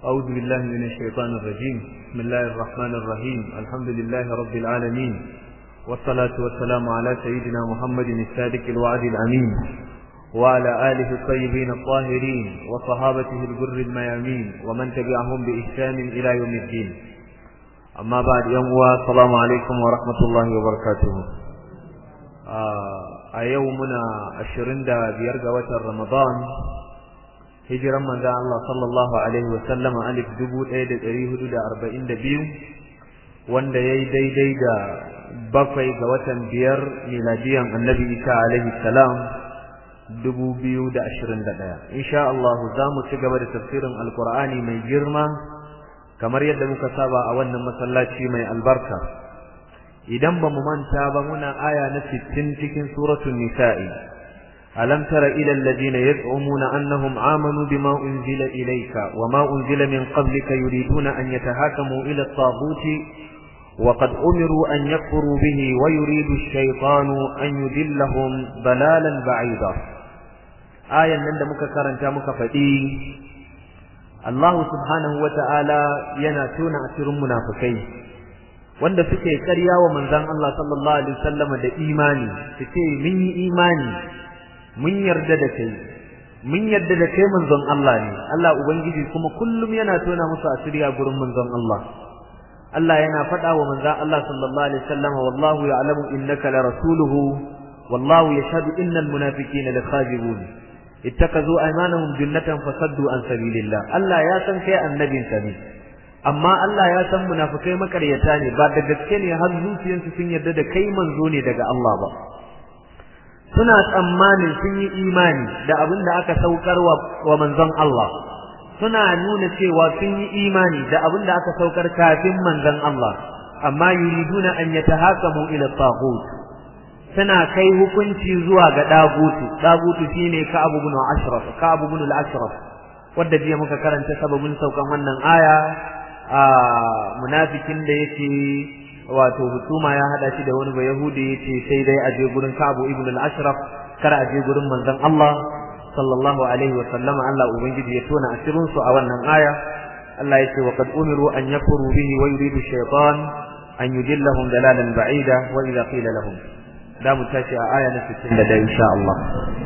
أعوذ بالله من الشيطان الرجيم بسم الله الرحمن الرحيم الحمد لله رب العالمين والصلاة والسلام على سيدنا محمد الصادق الوعد الأمين وعلى آله الطيبين الطاهرين وصحابته الجر الميامين ومن تبعهم بإحسان إلى يوم الدين أما بعد يوم السلام عليكم ورحمة الله وبركاته a yau muna ashirin da biyar ga watan Ramadan hijiran manzo Allah sallallahu alaihi wa sallama alif dubu ɗaya da ɗari hudu da arba'in da biyu wanda ya yi daidai da bakwai ga watan biyar miladiyan annabi Isa alaihi salam dubu biyu da ashirin da ɗaya insha Allah za mu ci gaba da tafsirin alkur'ani mai girma kamar yadda muka saba a wannan masallaci mai albarka idan ba mu manta ba muna aya na 60 cikin suratul nisa'i alam tara ila alladhina yaz'umuna annahum amanu bima unzila ilayka wama unzila min qablika yuriduna an yatahakamu ila at-taghuti وقد أمروا أن يكفروا به ويريد الشيطان أن يدلهم ضلالا بعيدا آية من دمك كرنتا مكفتي الله سبحانه وتعالى يناتون أسر منافقين wanda suke ƙarya wa manzon Allah sallallahu alaihi wasallam da imani suke mun yi imani mun yarda da kai mun yarda da kai manzon Allah ne Allah ubangiji kuma kullum yana tona musu asiri a gurin manzon Allah Allah yana faɗa wa manzon Allah sallallahu alaihi wasallam wallahu ya'lamu innaka la rasuluhu wallahu yashhadu innal munafiqina lakazibun ittakazu aymanahum junnatan fasaddu an sabilillah Allah ya san kai annabinsa ne amma Allah ya san munafikai makaryata ne ba da gaske ne har zuciyarsu sun yarda da kai manzo ne daga Allah ba suna tsammanin sun yi imani da abin da aka saukar wa manzon Allah suna nuna cewa sun yi imani da abin da aka saukar kafin manzon Allah amma yuriduna an yatahakamu ila taghut suna kai hukunci zuwa ga dagutu dagutu shine ka abu bin ashraf ka abu bin al-ashraf wanda jiya muka karanta sababin saukan wannan aya a munafikin da yake wato hukuma ya hada shi da wani ba yahudi yace sai dai aje gurin Ka'ab ibn al-Ashraf kar aje gurin manzon Allah sallallahu alaihi wa sallama Allah ubangiji ya tona asirin su a wannan aya Allah yace wa qad umiru an yakfuru bihi wa yuridu shaytan an yudillahum dalalan ba'ida wa idha qila lahum da mu tashi a aya na 61 insha Allah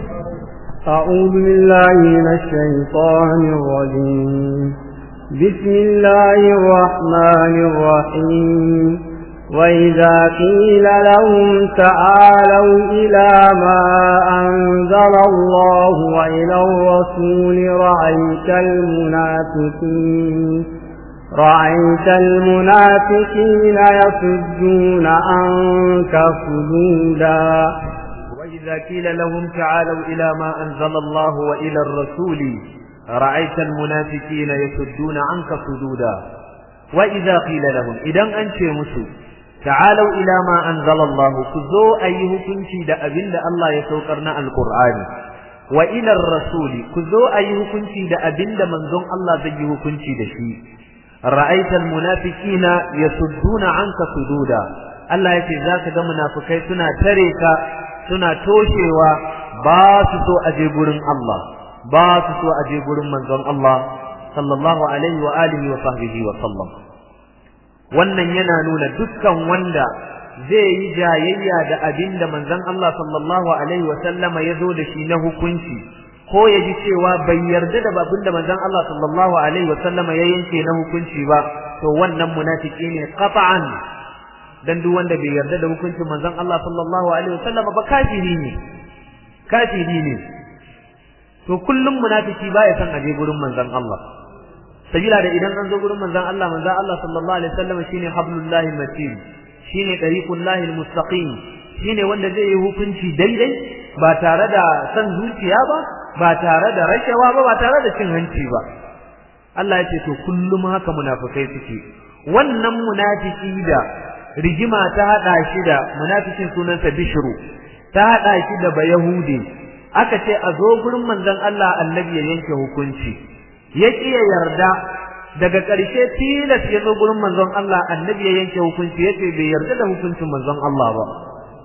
أعوذ بالله من الشيطان الرجيم بسم الله الرحمن الرحيم وإذا قيل لهم تعالوا إلى ما أنزل الله وإلى الرسول رأيت المنافقين رأيت المنافقين يصدون عنك صدودا وإذا قيل لهم تعالوا إلى ما أنزل الله وإلى الرسول رأيت المنافقين يسدون عنك صدودا وإذا قيل لهم إذا أنت مسو تعالوا إلى ما أنزل الله كذو أيه كنتي دا أبن دا الله يسوكرنا القرآن وإلى الرسول كذو أيه كنتي دا أبن دا منزون الله زيه كنتي دا شيء رأيت المنافقين يسدون عنك صدودا الله يتي ذاك دا منافقين سنة تريكا سنة توشيوا باسسو أجيبون الله ba su so a je gurin manzon Allah sallallahu alaihi wa alihi wa sahbihi wa sallam wannan yana nuna dukkan wanda zai yi jayayya da abin da manzon Allah sallallahu alaihi wa sallama ya zo da shi na hukunci ko ya ji cewa bai yarda da babin da manzon Allah sallallahu alaihi wa sallama ya yanke na hukunci ba to wannan munafiki ne qat'an dan duk wanda bai yarda da hukuncin manzon Allah sallallahu alaihi wa sallama ba kafiri ne kafiri ne to kullum munafiki baya san aje gurin manzon Allah sabila da idan an zo gurin manzon Allah manzon Allah sallallahu alaihi wasallam shine hablullahi matin shine tariqullahi almustaqim shine wanda zai yi hukunci daidai ba tare da san zuciya ba ba tare da rashawa ba ba tare da cin hanci ba Allah ya ce to kullum haka munafikai suke wannan munafiki da rigima ta hada shi da munafikin sunansa bishru ta hada shi da bayahudi aka ce a zo gurin manzon Allah annabi ya yanke hukunci ya ya yarda daga ƙarshe tilas ya zo gurin manzon Allah annabi ya yanke hukunci yace bai yarda da hukuncin manzon Allah ba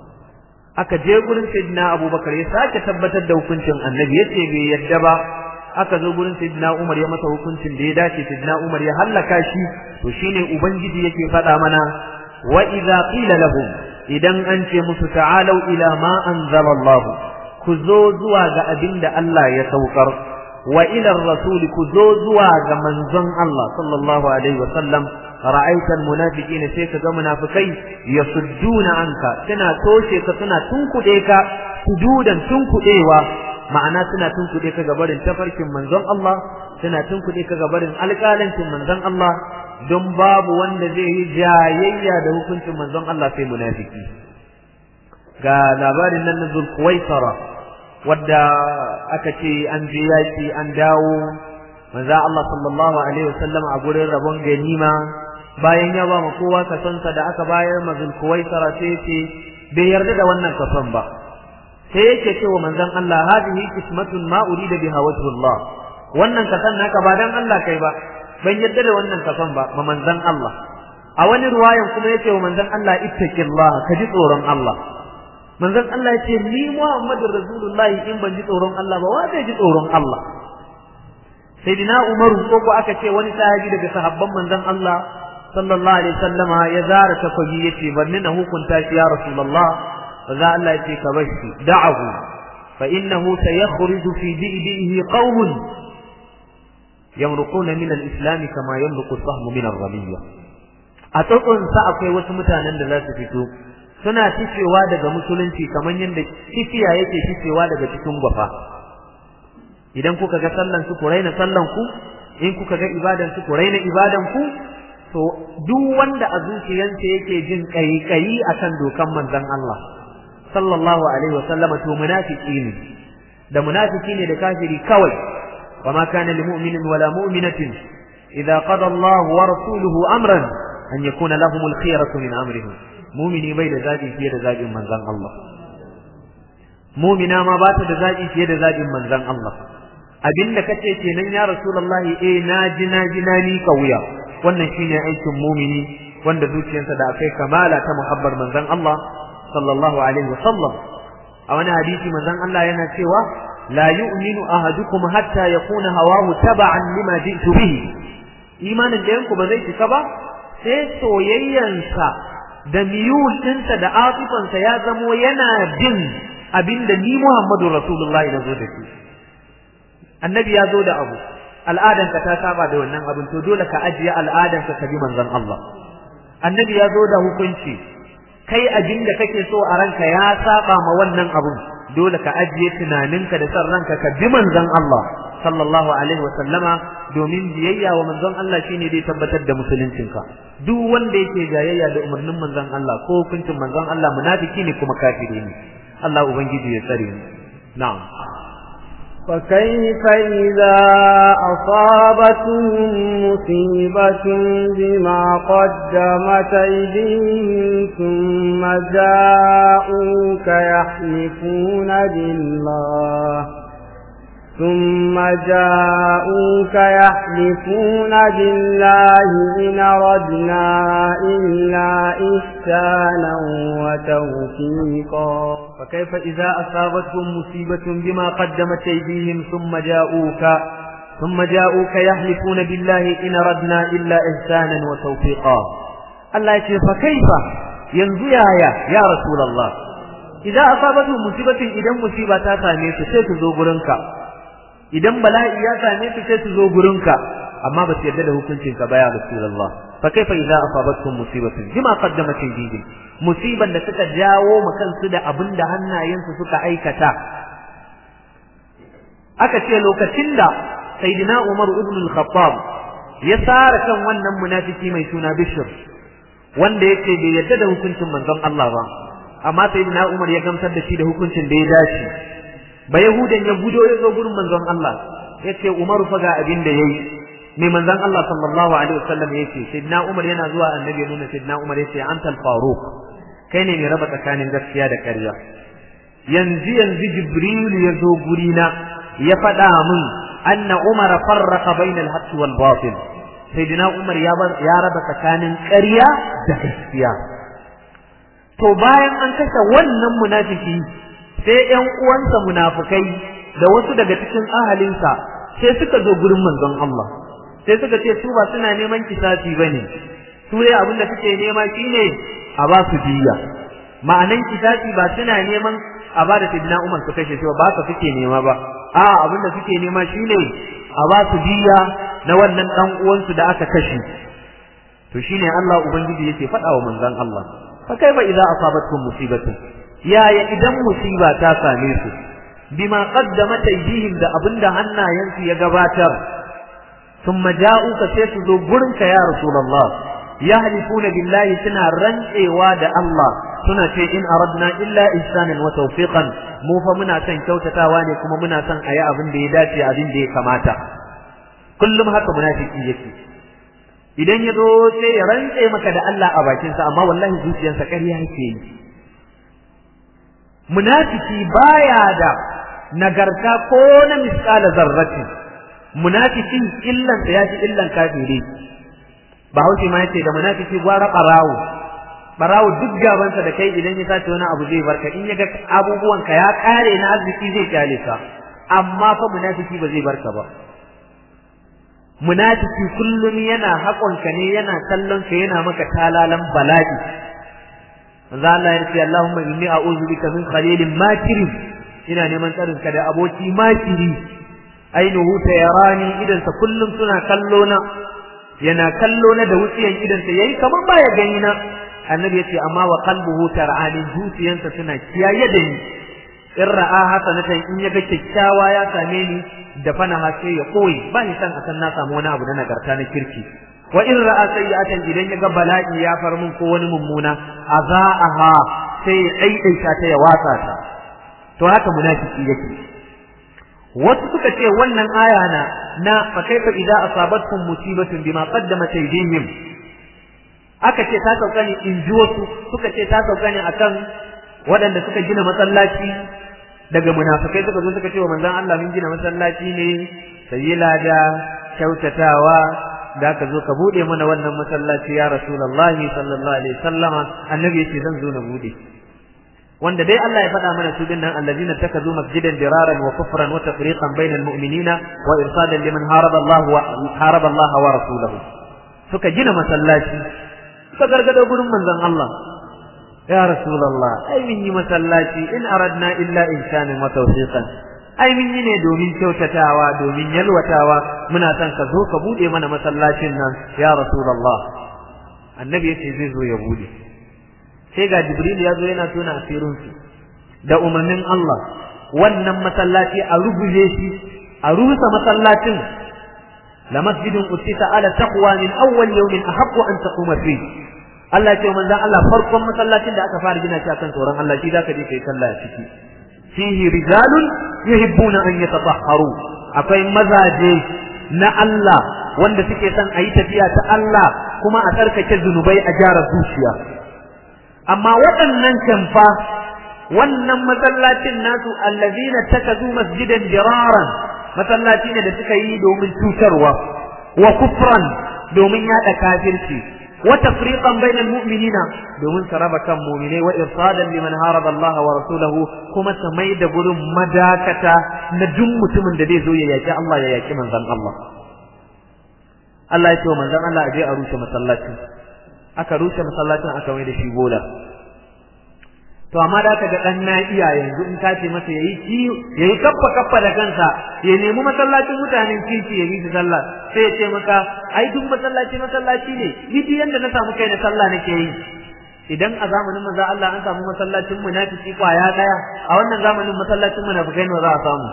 aka je gurin sayyidina Abubakar ya sake tabbatar da hukuncin annabi yace bai yarda ba aka zo gurin sayyidina Umar ya masa hukuncin da ya dace sayyidina Umar ya hallaka shi to shine ubangiji yake faɗa mana wa idza qila lahum idan an ce musu ta'alu ila ma anzala Allah ku zo zuwa ga abinda Allah ya saukar wa ila rasul ku zo zuwa ga manzon Allah sallallahu alaihi wa sallam ra'aita almunafiqina sai ka ga munafikai yasudduna anka suna toshe ka suna tunkude ka sududan tunkudewa ma'ana suna tunkuɗe ka gabarin tafarkin manzon Allah suna tunkuɗe ka gabarin alƙalancin manzon Allah don babu wanda zai yi jayayya da hukuncin manzon Allah sai munafiki ga labarin nan na Zulkuwaisara wadda aka ce an je yaki an dawo manzon Allah sallallahu alaihi wasallam a gurin rabon ganima bayan ya ba ma kowa kasonsa da aka bayar ma Zulkuwaisara sai ce bai yarda da wannan kason ba sai yake cewa manzon Allah hadihi qismatun ma urida biha wajhullah wannan kasan naka ba dan Allah kai ba ban yadda da wannan kasan ba ma manzon Allah a wani ruwayan kuma yake wa manzon Allah ittaqillah ka ji tsoron Allah manzon Allah yace ni Muhammadur Rasulullah in ban ji tsoron Allah ba wa zai ji tsoron Allah sayyidina Umar ko ko aka ce wani sahabi daga sahabban manzon Allah sallallahu alaihi wasallama ya zara takobi yace banni na hukunta shi ya Rasulullah فذا الله يتيك بشي دعه فإنه سيخرج في دئدئه قوم يمرقون من الإسلام كما يمرق الصهم من الرمية أتقن سأقوي وسمتانا لا تفتو suna ficewa daga musulunci kamar yadda kifiya yake ficewa daga cikin gwafa idan kuka ga sallan su ku raina sallan ku in kuka ga ibadan su ku raina ibadan ku to duk wanda a zuciyarsa yake jin kaikayi akan dokan manzon Allah sallallahu alaihi wasallam to munafiki ne da munafiki ne da kafiri kawai wama kana lil mu'minin wala mu'minatin idza qada Allah wa rasuluhu amran an yakuna lahum al khiyaratu min amrihim mu'mini bai da zabi fiye da zabin manzon Allah mu'mina ma ba ta da zabi fiye da zabin manzon Allah abinda kace kenan ya rasulullahi eh na ji na ji na ni kauya wannan shine aikin mu'mini wanda zuciyarsa da akai kamala ta muhabbar manzon Allah sallallahu alaihi wasallam a wani hadisi manzon Allah yana cewa la yu'minu ahadukum hatta yakuna hawahu taba'an lima ji'tu bihi imanin da yanku ba zai cika ba sai soyayyansa da miyul ɗinsa da atifansa ya zamo yana bin abinda ni Muhammadu Rasulullahi na zo da shi annabi ya zo da abu al'adanka ta saba da wannan abin to dole ka ajiye al'adanka ka bi manzon Allah annabi ya zo da hukunci kai abin da kake so a ranka ya saba ma wannan abun dole ka ajiye tunaninka da san ranka ka bi manzon Allah sallallahu alaihi wa sallama domin biyayya wa manzon Allah shine dai tabbatar da musuluncinka duk wanda yake jayayya da umarnin manzon Allah ko hukuncin manzon Allah munafiki ne kuma kafiri ne Allah ubangiji ya tsare mu na'am فكيف إذا أصابتهم مصيبة بما قدمت أيديهم ثم جاءوك يحلفون بالله ثم جاءوك يحلفون بالله إن أردنا إلا إحسانا وتوفيقا فكيف إذا أصابتهم مصيبة بما قدمت أيديهم ثم جاءوك ثم جاءوك يحلفون بالله إن أردنا إلا إحسانا وتوفيقا الله يقول فكيف ينزو يا يا يا رسول الله إذا أصابتهم مصيبة إذا مصيبة تسامي ستزو غرنك إذا بلاء يا سامي ستزو غرنك أما بس يدد hukuncinka ba ya Rasulullah fa kaifa idza asabatkum musibatun bima qaddamat aydihim musiban da suka jawo ma kansu da abinda hannayensu suka aikata aka ce lokacin da sayyidina Umar ibn al-Khattab ya sara kan wannan munafiki mai suna Bishr wanda yake bai yadda da hukuncin manzon Allah ba amma sayyidina Umar ya gamsar da shi da hukuncin da ya dace ba yahudan ya gudo ya zo gurin manzon Allah yace Umar fa ga abin da yayi mai manzon Allah sallallahu alaihi wasallam yace sayyidina Umar yana zuwa annabi ya nuna sayyidina Umar yace anta al-Faruq kai ne mai raba tsakanin gaskiya da ƙarya yanzu yanzu Jibril ya zo gurina ya faɗa min anna Umar farraqa bayna al-haqq wal batil sayyidina Umar ya ya raba tsakanin ƙarya da gaskiya to bayan an kashe wannan munafiki sai ƴan uwansa munafikai da wasu daga cikin ahalinsa sai suka zo gurin manzon Allah sai suka ce su ba suna neman kisasi bane su dai abin da suke nema shine a ba su diya ma'anan kisasi ba suna neman a ba da sayyidina Umar su kashe shi ba ka suke nema ba a abin da suke nema shine a ba su diya na wannan dan uwansu da aka kashe to shine Allah ubangiji yake faɗa wa manzon Allah fa kaifa idza asabatkum musibatu yaya idan musiba ta same su bima qaddamat aydihim da abinda hannayensu ya gabatar thumma ja'uka sai su zo gurinka ya rasulullah yahlifuna billahi suna rantsewa da Allah suna ce in aradna illa ihsanan wa tawfiqan mu fa muna son kyautatawa ne kuma muna son ayi abin da ya dace abin da ya kamata kullum haka munafiki yake idan ya zo sai ya rantse maka da Allah a bakinsa amma wallahi zuciyarsa ƙarya yake yi munafiki baya da nagarta ko na misƙala zarrati munafiki illan sa yafi illan kafiri bahaushe ma yace da munafiki gwara barawo barawo duk gabansa da kai idan ya sace wani abu zai barka in ya ga abubuwan ka ya kare na arziki zai kyale ka amma fa munafiki ba zai barka ba munafiki kullum yana haƙonka ne yana kallon ka yana maka talalan bala'i manzo Allah ya ce Allahumma inni a'udhu bika min khalilin makirin ina neman tsarin ka da aboki makiri ainihu yarani idan sa kullum suna kallo na yana kallo na da wuciyan idan sa yayi kamar baya gani na annabi yace amma wa qalbuhu tar'ani zuciyansa suna kiyaye da ni in ra'a hasanatan in yaga kyakkyawa ya same ni da fana sai ya koyi ba ni san akan na samu wani abu na nagarta na kirki wa in ra'a sayyi'atan idan yaga bala'i ya far mun ko wani mummuna azaaha sai ya daidaita ta ya watsa ta to haka munafiki yake wasu suka ce wannan aya na na fa kaifa idza asabatkum musibatun bima qaddamat aydihim aka ce ta sauka ne in ji wasu suka ce ta sauka ne akan waɗanda suka gina masallaci daga munafikai suka zo suka ce wa manzon Allah mun gina masallaci ne sai lada kyautatawa da ka zo ka bude mana wannan masallaci ya rasulullahi sallallahu alaihi wasallama annabi yace zan zo na bude wanda dai Allah ya faɗa mana su dinnan allazina takazu masjidan diraran wa kufran wa tafriqan bainal mu'minina wa irsadan liman haraba Allah wa haraba Allah wa rasuluhu suka gina masallaci suka gargado gurin manzon Allah ya rasulullah ai min yi masallaci in aradna illa ihsanan wa tawfiqan ai min yi ne domin kyautatawa domin yalwatawa muna son ka zo ka bude mana masallacin nan ya rasulullah annabi yace zai zo ya bude sai ga jibril ya zo yana tona asirin su da umarnin Allah wannan masallaci a ruguje shi a rusa masallacin la masjidun usita ala taqwa min awwal yawmin ahaqqu an taquma fi Allah ya ce manzon Allah farkon masallacin da aka fara gina shi akan tsoron Allah shi zaka je kai sallah a ciki fihi rijalun yuhibbuna an yatatahharu akwai mazaje na Allah wanda suke son a yi tafiya ta Allah kuma a tsarkake zunubai a gyara zuciya amma waɗannan kamfa wannan masallacin nasu allazina takazu masjidan diraran masallaci ne da suka yi domin cutarwa wa kufran domin yada kafirci wa tafriqan bainal mu'minina domin su raba kan mu'minai wa irsadan liman haraba Allah wa rasulahu kuma su mai da gurin madakata na duk mutumin da zai zo ya yaki Allah ya yaki manzon Allah Allah ya ce wa manzon Allah aje a rushe masallacin aka rushe masallacin aka mai da shi bola to amma da aka ga dan na iya yanzu in ka ce masa yayi ki yayi kaffa kaffa da kansa ya nemi masallacin mutanen kirki ya yi sallah sai ya ce maka ai duk masallaci masallaci ne ni duk yanda na samu kai na sallah nake yi idan a zamanin manzo Allah an samu masallacin munafiki kwaya daya a wannan zamanin masallacin munafikai ne za a samu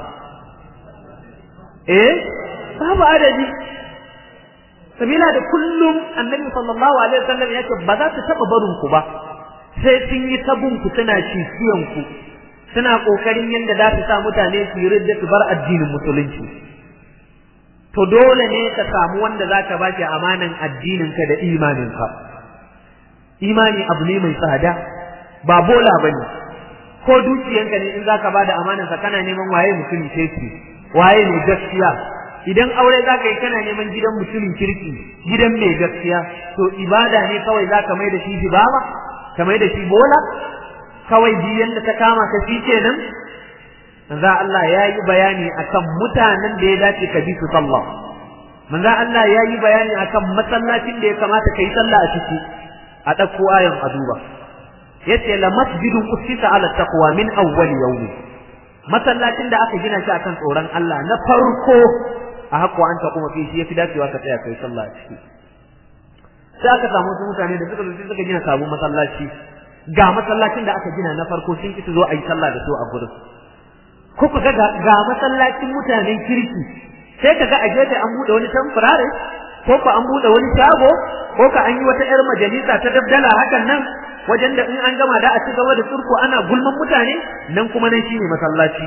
eh babu adadi sabila da kullum annabi sallallahu alaihi wasallam yake ba za su taba barin ku ba sai sun yi tabun ku suna cikiyan ku suna kokarin yanda za su sa mutane su yi ridda su bar addinin musulunci to dole ne ka samu wanda zaka ba shi amanan addinin ka da imanin ka imani abu ne mai tsada ba bola bane ko dukiyanka ne in zaka bada amanan sa kana neman waye mutumin kirki waye ne gaskiya idan aure zaka yi kana neman gidan mutumin kirki gidan mai gaskiya to ibada ne kawai zaka mai da shi baba ka mai da shi bola kawai biyan da ta kama ka shi kenan manzo Allah ya yi bayani akan mutanen da ya dace ka bi su sallah manzo Allah ya yi bayani akan masallacin da ya kamata kai sallah a ciki a ɗauko ayan a duba yace la masjidun usita ala taqwa min awwal yawmi masallacin da aka gina shi akan tsoron Allah na farko a haƙo an kuma fi shi yafi dacewa ka tsaya kai sallah a ciki sai aka samu wasu mutane da suka zo suka gina sabon masallaci ga masallacin da aka gina na farko sun ki su zo a yi sallah da su a gurin ko ku ga ga masallacin mutanen kirki sai ka ga a gefe an bude wani tamfurare ko ka an bude wani shago ko ka an yi wata yar majalisa ta dabdala hakan nan wajen da in an gama da a ci gaba da turko ana gulman mutane nan kuma nan shine masallaci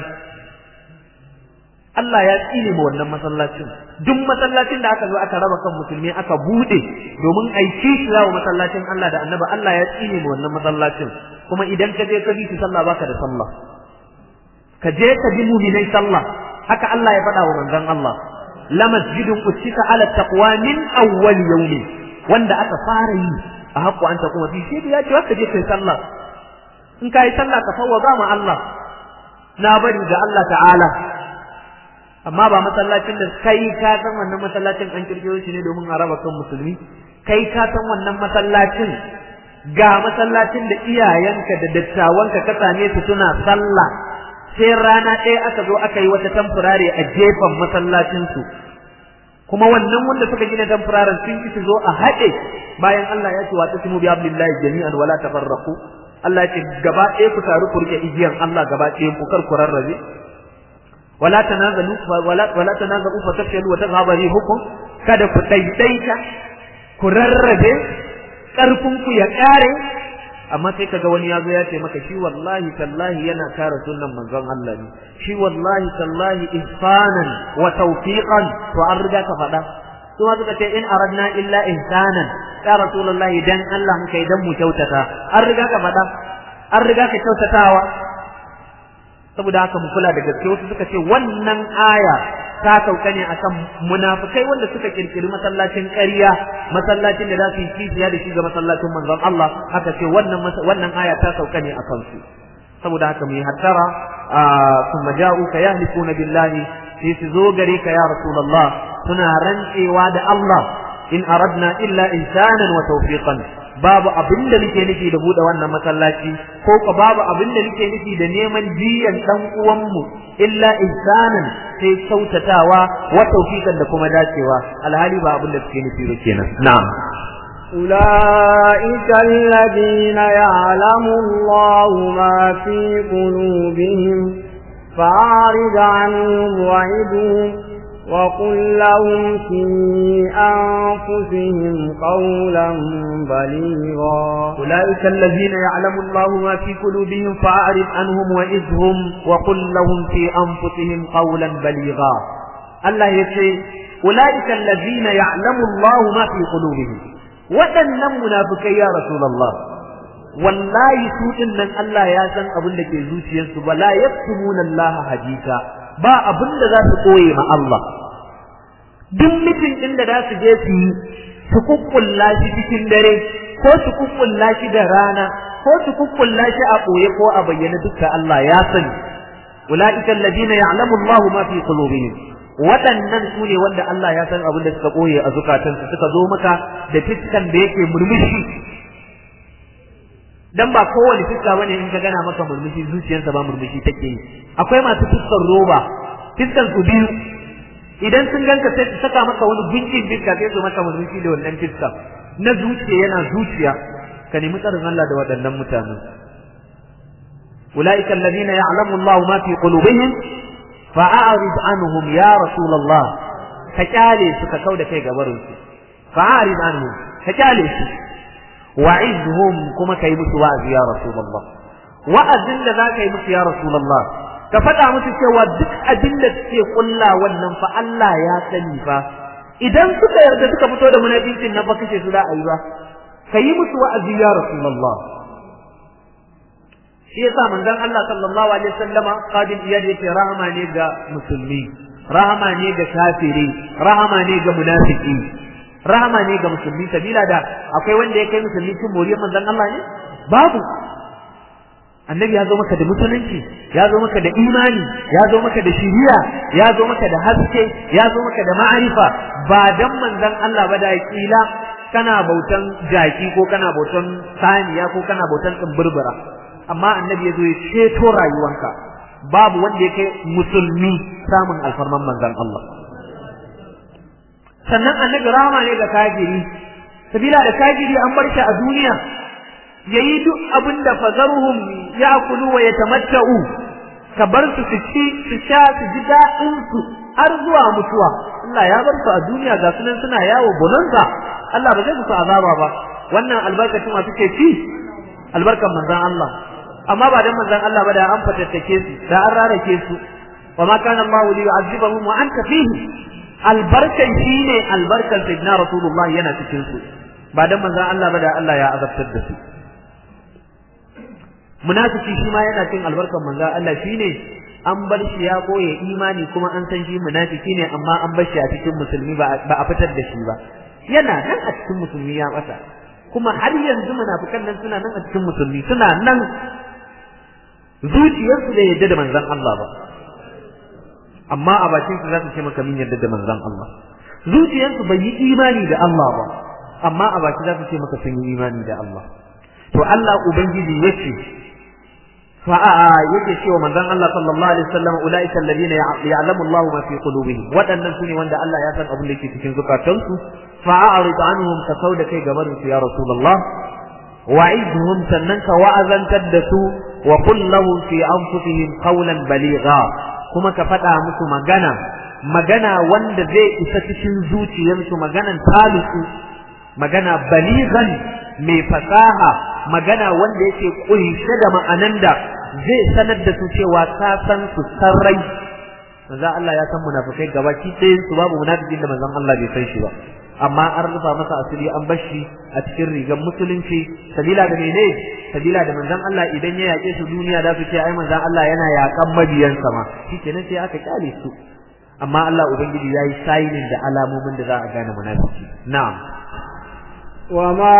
Allah ya tsine ma wannan masallacin duk masallacin da aka zo aka raba kan musulmi aka bude domin aiki shi zawo masallacin Allah da Annabi Allah ya tsine ma wannan masallacin kuma idan ka je ka bi shi sallah baka da sallah ka je ka bi mu'minai sallah haka Allah ya faɗa wa manzon Allah la masjidun usita ala taqwa min awwal yawmi wanda aka fara yi a haƙƙo an ta kuma fi shi ya ce ka je kai sallah in ka yi sallah ka fawwaza ma Allah na bari ga Allah ta'ala amma ba masallacin da kai ka san wannan masallacin an kirkiro shi ne domin a raba kan musulmi kai ka san wannan masallacin ga masallacin da iyayenka da dattawanka ka same su suna sallah sai rana ɗaya aka zo aka yi wata tamfurare a gefen masallacinsu kuma wannan wanda suka gina tamfuraren sun ki su zo a haɗe bayan Allah ya ce wa tasmu bi abdillahi jami'an wala tafarraqu Allah ya ce gaba ɗaya ku taru ku rike igiyan Allah gaba ɗaya ku kar ku rarrabe wala tanazalu wala wala tanazalu fa tafshalu wa tadhhabu rihukum kada ku daidaita ku rarrabe karfin ku ya kare amma sai kaga wani yazo ya ce maka shi wallahi tallahi yana kare sunnan manzon Allah ne shi wallahi tallahi ihsanan wa tawfiqan to an riga ka faɗa su ma suka ce in aradna illa ihsanan ya rasulullahi dan Allah muka idan mu kyautata an riga ka faɗa an riga ka kyautatawa saboda haka mu kula da gaske wasu suka ce wannan aya ta sauka ne akan munafikai wanda suka kirkiri masallacin ƙarya masallacin da za su yi kishiya da shi ga masallacin manzon Allah haka ce wannan wannan aya ta sauka ne akan su saboda haka mu yi hattara kuma ja'uka yahlikuna billahi sai su zo gare ka ya rasulullah suna rantsewa da Allah in aradna illa insanan wa tawfiqan babu abin da nake nufi da bude wannan masallaci ko ka babu abin da nake nufi da neman jiyan dan uwanmu illa insanan sai sautatawa wa tawfiqan da kuma dacewa alhali ba abin da suke nufi ba kenan na'am أولئك الذين يعلم الله ما في قلوبهم فأعرض عنهم وعدهم وقل لهم في أنفسهم قولا بليغا أولئك الذين يعلم الله ما في قلوبهم فأعرض عنهم وإذهم وقل لهم في أنفسهم قولا بليغا الله يقول أولئك الذين يعلم الله ما في قلوبهم waɗannan munafikai ya Rasulullah wallahi su din nan Allah ya san abin da ke zuciyarsu ba la yaktumuna Allah hadita ba abin da za su koye ma Allah duk mitin din da za su je su yi su kukkulla shi cikin dare ko su kukkulla shi da rana ko su kukkulla shi a ɓoye ko a bayyana dukkan Allah ya sani ulaika alladhina ya'lamu Allahu ma fi qulubihim waɗannan su ne wanda Allah ya san abin da suka ɓoye a zukatansu suka zo maka da fiskan da yake murmushi dan ba kowane fiska bane in ka gana maka murmushi zuciyarsa ba murmushi take yi akwai masu fiskar roba fiskan su biyu idan sun ganka sai su saka maka wani gunjin fiska sai su maka murmushi da wannan fiska na zuciya yana zuciya ka nemi tsarin Allah da waɗannan mutanen ulaika alladhina ya'lamu Allah ma fi qulubihim fa'arid anhum ya rasulullah ka kyale su ka kauda kai gabarin su fa'arid anhum ka kyale su wa'izhum kuma kai musu wa'azi ya rasulullah wa'azin da za ka yi musu ya rasulullah ka faɗa musu cewa duk abin da suke kulla wannan fa Allah ya sani fa idan suka yarda suka fito da munafincin nan ba kace su za a yi ba ka yi musu wa'azi ya rasulullah shi yasa manzon Allah sallallahu alaihi wasallama qabil iyad yake rahama ne ga musulmi rahama ne ga kafiri rahama ne ga munafiki rahama ne ga musulmi sabila da akwai wanda ya kai musulmi cin moriyar manzon Allah ne babu annabi ya zo maka da musulunci ya zo maka da imani ya zo maka da shiriya ya zo maka da haske ya zo maka da ma'arifa ba dan manzon Allah ba da kila kana bautan jaki ko kana bautan saniya ko kana bautan tsimbirbira amma annabi ya zo ya ceto rayuwanka babu wanda yake musulmi samun alfarman manzon Allah sannan annabi rahama ne ga kafiri sabila da kafiri an bar shi a duniya yayi duk abin da fazaruhum ya'kulu wa yatamatta'u ka bar su su ci su sha su ji daɗin su har zuwa mutuwa Allah ya bar su a duniya ga sunan suna yawo bonanza Allah ba zai musu azaba ba wannan albarkacin wa suke ci albarkan manzon Allah amma ba dan manzon Allah ba da an fatattake su da an rarake su wa ma kana Allah li yu'azzibahum wa anta fihi albarkan shine albarkan sayyidina rasulullah yana cikin su ba dan manzon Allah ba da Allah ya azabtar da su munafiki shi ma yana cin albarkan manzon Allah shine an bar shi ya koye imani kuma an san shi munafiki ne amma an bar shi a cikin musulmi ba a fitar da shi ba yana nan a cikin musulmi ya bata kuma har yanzu munafikan nan suna nan a cikin musulmi suna nan zuciyarsu da yadda da manzon Allah ba amma a bakin su za su ce maka min yadda da manzon Allah zuciyarsu bai yi imani da Allah ba amma a baki za su ce maka sun yi imani da Allah to Allah ubangiji yace fa yake cewa manzon Allah sallallahu alaihi wasallam ulaika alladhina ya'lamu Allahu ma fi qulubihim wadannan sune wanda Allah ya san abin da yake cikin zukatansu fa a'rid anhum ka sauda kai gaban su ya rasulullah wa'idhum sannan ka wa'azantar da su wa qul lahum fi anfusihim qawlan baligha kuma ka faɗa musu magana magana wanda zai isa cikin zuciyarsu maganan talisu magana balighan mai fasaha magana wanda yake kunshe da ma'anan da zai sanar da su cewa ka san su sarrai manzo Allah ya san munafikai gabaki ɗayan su babu munafikin da manzon Allah bai san shi ba amma an rufa masa asiri an bar shi a cikin rigar musulunci sabila da mene sabila da manzon Allah idan ya yake su duniya da su ce ai manzon Allah yana yakan mabiyansa ma shikenan sai aka kyale su amma Allah ubangiji yayi sayinin da alamomin da za a gane munafiki na'am وما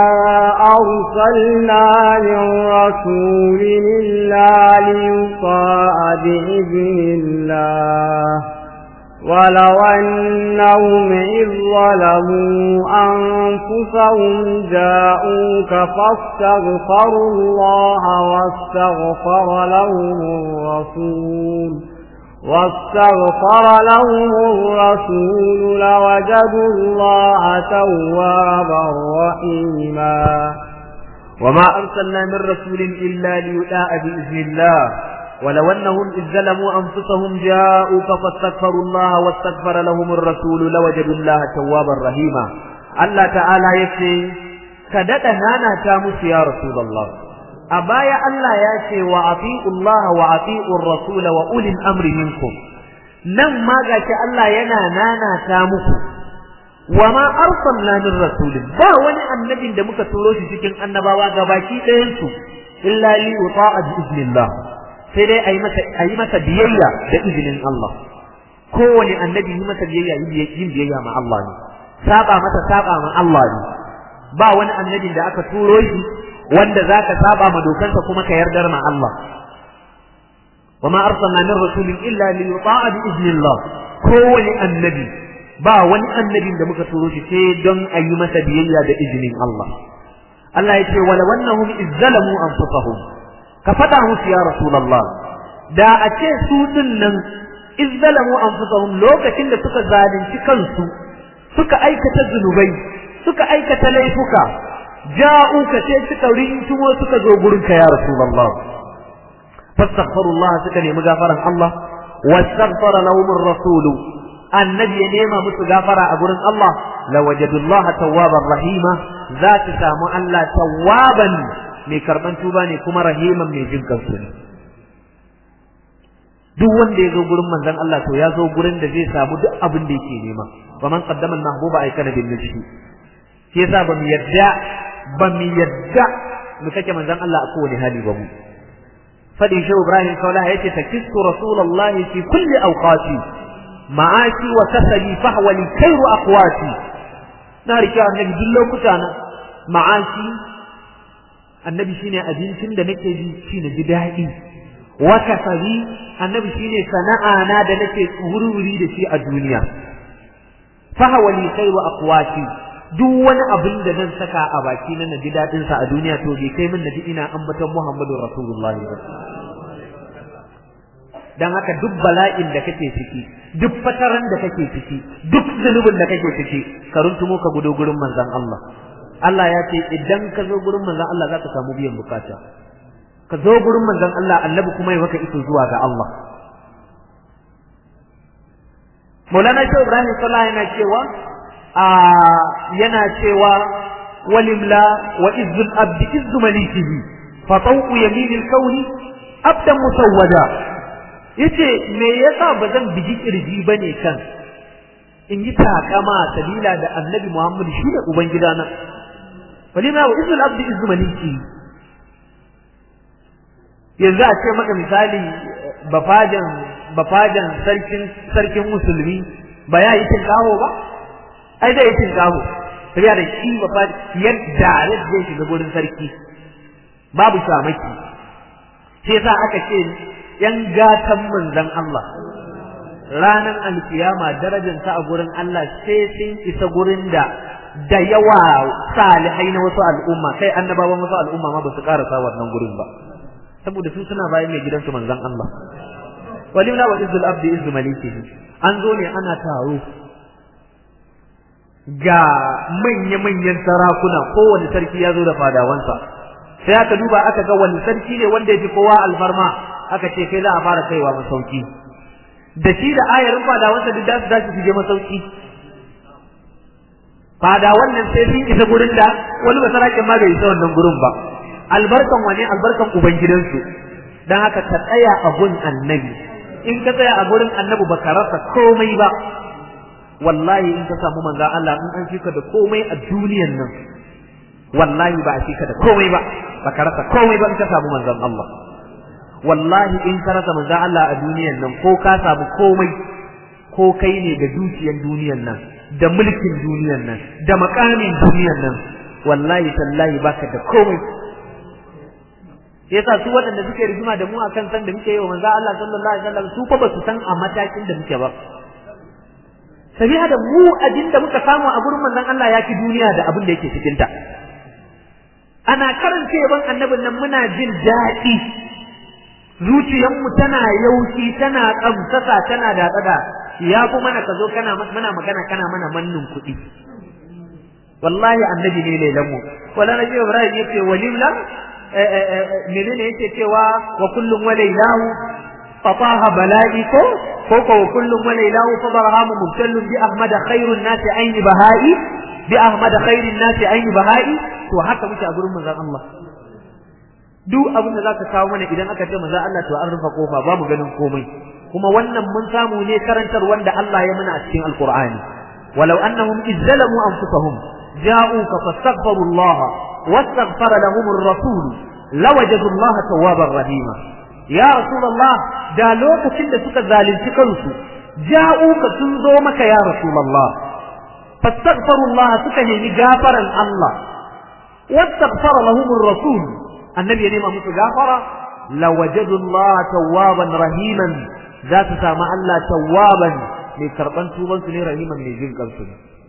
أرسلنا من رسول إلا ليطاع بإذن الله ولو أنهم إذ ظلموا أنفسهم جاءوك فاستغفروا الله واستغفر لهم الرسول واستغفر لهم الرسول لوجدوا الله توابا رحيما وما أرسلنا من رسول إلا ليطاع بإذن الله ولو أنهم إذ ظلموا أنفسهم جاءوك فاستغفروا الله واستغفر لهم الرسول لوجدوا الله توابا رحيما الله تعالى يكفي كدت نانا تامس يا رسول الله أبايا الله ياتي وأطيعوا الله وأطيعوا الرسول وأولي الأمر منكم نم ما قالت الله ينا نانا تامس وما أرسلنا من رسول با وني النبي da muka turo shi cikin annabawa gabaki ɗayan su illa li yuta'a bi iznillah sai dai ayi masa ayi masa biyayya da izinin Allah kowane annabi yi masa biyayya yin biyayya ma Allah ne saba masa saba ma Allah ne ba wani annabin da aka turo shi wanda zaka saba ma dokansa kuma ka yardar ma Allah wama arsalna min rasulin illa li yuta'a bi iznillah kowane annabi ba wani annabin da muka turo shi sai don ayi masa biyayya da izinin Allah Allah ya ce wala wannahum izzalamu anfusahum ka faɗa musu ya Rasulallah da a ce su din nan izzalamu anfusahum lokacin da suka zalunci kansu suka aikata zunubai suka aikata laifuka ja'u ka ce suka rintumo suka zo gurin ka ya Rasulullah fastaghfirullah suka nemi gafaran Allah wastaghfara lahum ar-rasul annabi ya nema musu gafara a gurin Allah lawajadullaha tawwaban rahima za ta samu Allah tawwaban mai karban tuba ne kuma rahiman mai jin kansu ne duk wanda ya zo gurin manzon Allah to ya zo gurin da zai samu duk abin da yake nema wa man qaddama al-mahbuba ay kana bin nafsi shi yasa ba mu yadda ba mu yadda mu kake manzon Allah a kowane hali ba mu fadi shi Ibrahim kaula yace takistu rasulullahi fi kulli awqati ma'ashi wa kasali fahwa li khairu aqwati na rike annabi duk lokuta na ma'ashi annabi shine abincin da nake ji shi na ji daɗi wa kasabi annabi shine sana'a na da nake wuri da shi a duniya fa hawali khairu aqwati duk wani abin da zan saka a baki na naji dadin sa a duniya to bai kai min naji ina ambaton Muhammadu Rasulullahi ba dan haka duk bala'in da kake ciki duk fataran da kake ciki duk zunubin da kake ciki ka runtumo ka gudo gurin manzon Allah Allah ya ce idan ka zo gurin manzon Allah za ka samu biyan bukata ka zo gurin manzon Allah annabi kuma ya maka iso zuwa ga Allah Maulana Shehu Ibrahim Sallah yana cewa a yana cewa walimla wa izzul abdi izzu malikihi fa tawqu yaminil kauni abdan musawwada yace me yasa bazan bigi kirji bane kan in yi takama sabila da annabi Muhammad shi ne ubangidana walimla wa izzul abdi izzu malikihi yanzu a ce maka misali bafajan bafajan sarkin sarkin musulmi ba ya yi tinkaho ba ai zai yi tinkaho sabiya da shi bafajan yadda zai shiga gurin sarki babu shamaki sai yasa aka ce yan gatan manzon Allah ranan alkiyama darajar sa a gurin Allah sai sun isa gurin da da yawa salihai na wasu al'umma kai annabawan wasu al'umma ma ba su karasa wannan gurin ba saboda su suna bayan mai gidansu manzon Allah walimna wa izzul abdi izzu malikihi an zo ne ana taro ga manya manyan sarakuna kowane sarki ya zo da fadawansa sai aka duba aka ga wani sarki ne wanda ya fi kowa alfarma aka ce kai za a fara kaiwa masauki da shi da ayarin fadawansa duk da su dace su je masauki fadawan nan sai sun isa gurin da wani basarakin ma bai isa wannan gurin ba albarkan wane albarkan ubangidansu dan haka ka tsaya a gun annabi in ka tsaya a gurin annabi baka rasa komai ba wallahi in ka samu manzon Allah in an fika da komai a duniyan nan wallahi ba a fika da komai ba baka rasa komai ba in ka samu manzon Allah wallahi in ka rasa manzon Allah a duniyan nan ko ka samu komai ko kai ne da dukiyan duniyan nan da mulkin duniyan nan da makamin duniyan nan wallahi tallahi baka da komai yasa su waɗanda suke rigima da mu akan san da muke yi wa manzo Allah sallallahu alaihi wasallam su fa ba su san a matakin da muke ba sabiha da mu abin da muka samu a gurin manzon Allah ya ki duniya da abin da yake cikin ta ana karanta yaban annabin nan muna jin daɗi zuciyarmu tana yauki tana kamsasa tana da tsada ya fi mana ka zo kana mana magana kana mana mannin kuɗi wallahi annabi ne lailan mu wala nabi ibrahim yace walimla menene yake cewa wa kullum walailahu fataha bala'i ko ko ko kullum walailahu fa barhamu mubtallun bi ahmad khairun nasi aini bahai bi ahmad khairin nasi aini bahai to haka muke a gurin manzon Allah duk abin da zaka kawo mana idan aka ce manzon Allah to an rufe kofa ba mu ganin komai kuma wannan mun samu ne karantar wanda Allah ya mana a cikin alqur'ani walau annahum izzalamu anfusahum ja'uka fastaghfiru Allah واستغفر لهم الرسول لوجدوا الله توابا رحيما يا رسول الله دا لوكacin da suka zalunci kansu ja'uka sun zo maka ya rasul Allah fastaghfiru Allah suka nemi gafaran Allah wastaghfara lahum ar-rasul annabi ya nema musu gafara lawajadu Allah tawwaban rahiman za su samu Allah tawwaban mai karban tuban su ne rahiman mai jin kansu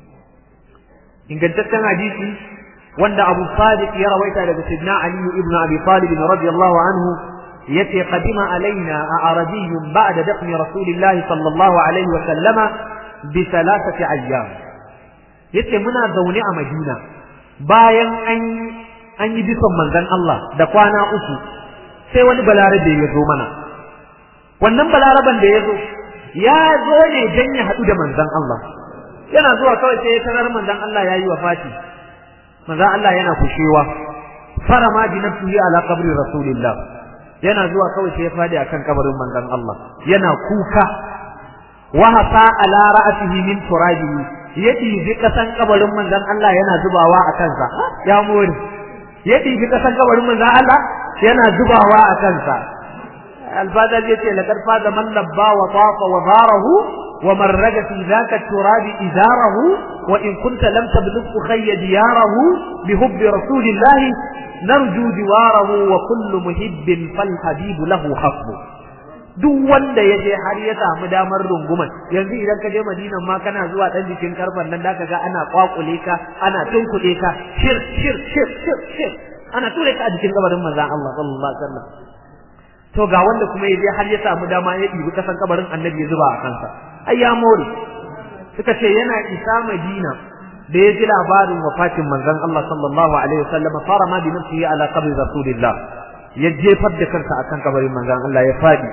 ingantaccen hadisi wanda Abu Sadiq ya rawaita daga Sidna Ali ibn Abi Talib radiyallahu anhu yace qadima alaina a'rabiy ba'da dafn Rasulillahi sallallahu alaihi wa sallama bi thalathati ayyam yace muna zaune a Madina bayan an an yi bisan manzon Allah da kwana uku sai wani balarabe ya zo mana wannan balaraban da ya zo ya zo ne dan ya haɗu da manzon Allah yana zuwa kawai sai ya tarar manzon Allah ya yi wafati manzon Allah yana kushewa farama bi nafsihi ala qabri rasulillah yana zuwa kawai sai ya fadi akan kabarin manzon Allah yana kuka wa hafa ala ra'sihi min turabihi yadi bi kasan kabarin manzon Allah yana zubawa a kansa ya more yadi bi kasan kabarin manzon Allah yana zubawa a kansa الفاظ التي لقد فاز من لبى وطاف وظاره ومن رج في ذاك التراب إزاره وإن كنت لم تبلغ خي دياره بحب رسول الله narju jiwarahu wa kullu muhibbin fal habibu lahu hasbu duk wanda ya je har ya samu damar runguman yanzu idan ka je Madina ma kana zuwa dan jikin karfan nan zaka ga ana kwakule ka ana tunkuɗe ka shir shir shir shir shir ana ture ka a jikin kabarin manzon Allah sallallahu alaihi wasallam to ga wanda kuma ya je har ya samu dama ya ɗibi kasan kabarin annabi ya zuba a kansa ai ya more suka ce yana isa Madina da ya ji labarin wafatin manzon Allah sallallahu alaihi wasallam fara ma bi nafsihi ala qabri rasulillah ya jefar da kansa akan kabarin manzon Allah ya fadi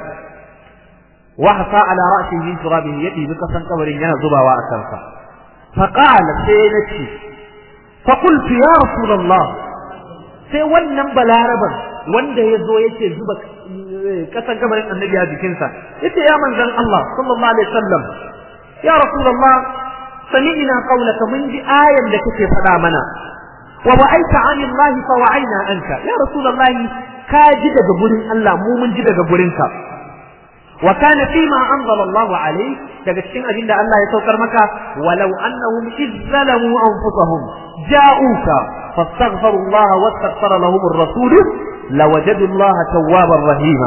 وحصى على رأسه من ترابه يدي بكسن قبر ينا زباوا أكنسا فقال سينتي فقلت يا رسول الله sai wannan balaraban wanda ya zo yake zuba kasan kabarin annabi a jikinsa yace ya manzon Allah sallallahu alaihi wasallam ya rasulullah sami'na qawlaka mun ji ayan da kake faɗa mana wa wa'aita anillahi fa wa'aina anka ya rasulullah ka ji daga gurin Allah mu mun ji daga gurinka وكان فيما أنزل الله عليه daga cikin abin da Allah ya saukar maka walau annahum izzalamu anfusahum ja'uka fastaghfiru Allah wastaghfara lahum ar-rasul lawajadu Allah tawwabar rahima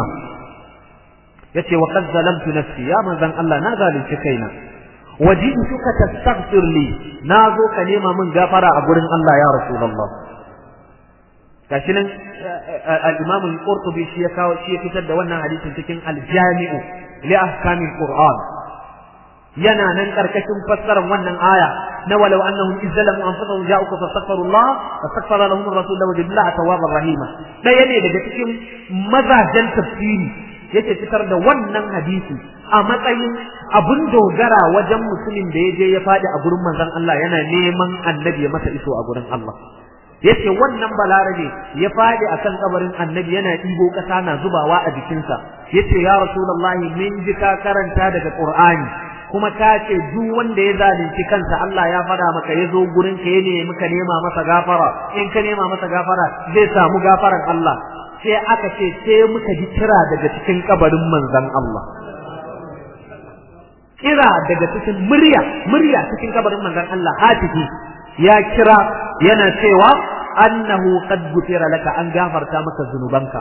yace wa qad zalamtu nafsi ya manzan Allah na zalunci kaina waji'tuka tastaghfir li nazo ka nema min gafara a gurin Allah ya rasulullah gashi nan al-Imam al-Qurtubi shi ya kawo shi ya fitar da wannan hadisin cikin al-Jami'u li ahkamil Qur'an yana nan karkashin fassarar wannan aya na walau annahum izzalamu anfusahum ja'uka fastaghfirullah fastaghfara lahum ar-rasul wa jillaha tawwabar rahima daya ne daga cikin mazajen tafsiri yake fitar da wannan hadisi a matsayin abun dogara wajen mutumin da ya je ya faɗi a gurin manzon Allah yana neman annabi ya masa iso a gurin Allah yace wannan balarabe ya fadi akan kabarin annabi yana ɗibo ƙasa na zubawa a jikinsa yace ya rasulullahi min ji ka karanta daga qur'ani kuma ka ce duk wanda ya zalunci kansa Allah ya fada maka ya zo gurin ka ne muka nema masa gafara in ka nema masa gafara zai samu gafaran Allah sai aka ce sai muka ji kira daga cikin kabarin manzon Allah kira daga cikin murya murya cikin kabarin manzon Allah hatifi ya kira yana cewa annahu qad gufira laka an gafarta maka zunubanka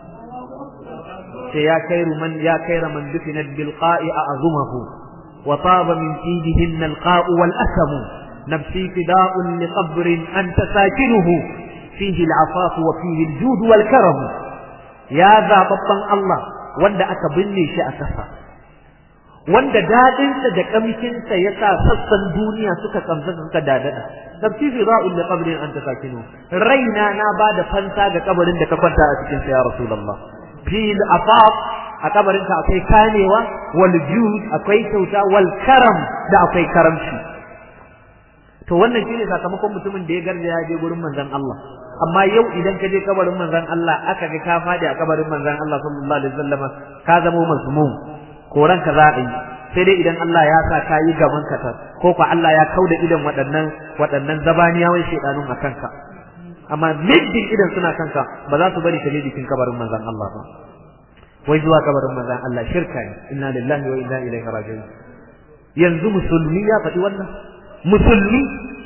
sai ya kairu man ya kaira man dufinat bil qa'i a'zumahu wa taba min fidihin al qa'u wal asam nafsi fida'un li qabrin anta sakinuhu fihi al afaf wa fihi al jud wal karam ya zababban Allah wanda aka binne shi a kasa wanda dadinsa da kamshinsa ya sa sassan duniya suka kamsa suka dadada tabti fi ra'ul li qabrin anta sakinu raina na bada fanta ga kabarin da ka kwanta a cikin sa ya rasulullah fil afaq a kabarin ka akwai kanewa wal jud akwai kyauta wal karam da akwai karamci to wannan shine sakamakon mutumin da ya garja ya je gurin manzon Allah amma yau idan ka je kabarin manzon Allah aka ga ka fadi a kabarin manzon Allah sallallahu alaihi wasallam ka zama mazmum koran ka za a yi sai dai idan Allah ya sa ka yi gaban ka ta ko ko Allah ya kauda idan waɗannan waɗannan zabaniyawan shedanun a kanka amma middin idan suna kanka ba za su bari ka je jikin kabarin manzon Allah ba wai zuwa kabarin manzon Allah shirka ne inna lillahi wa inna ilaihi raji'un yanzu musulmi ya faɗi wannan musulmi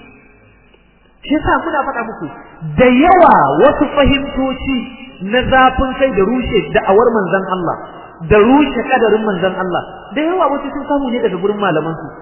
shi yasa muna faɗa muku da yawa wasu fahimtoci na zafin kai da rushe da'awar manzon Allah da rushe kadarin manzon Allah da yawa wasu sun samu ne daga gurin malaman su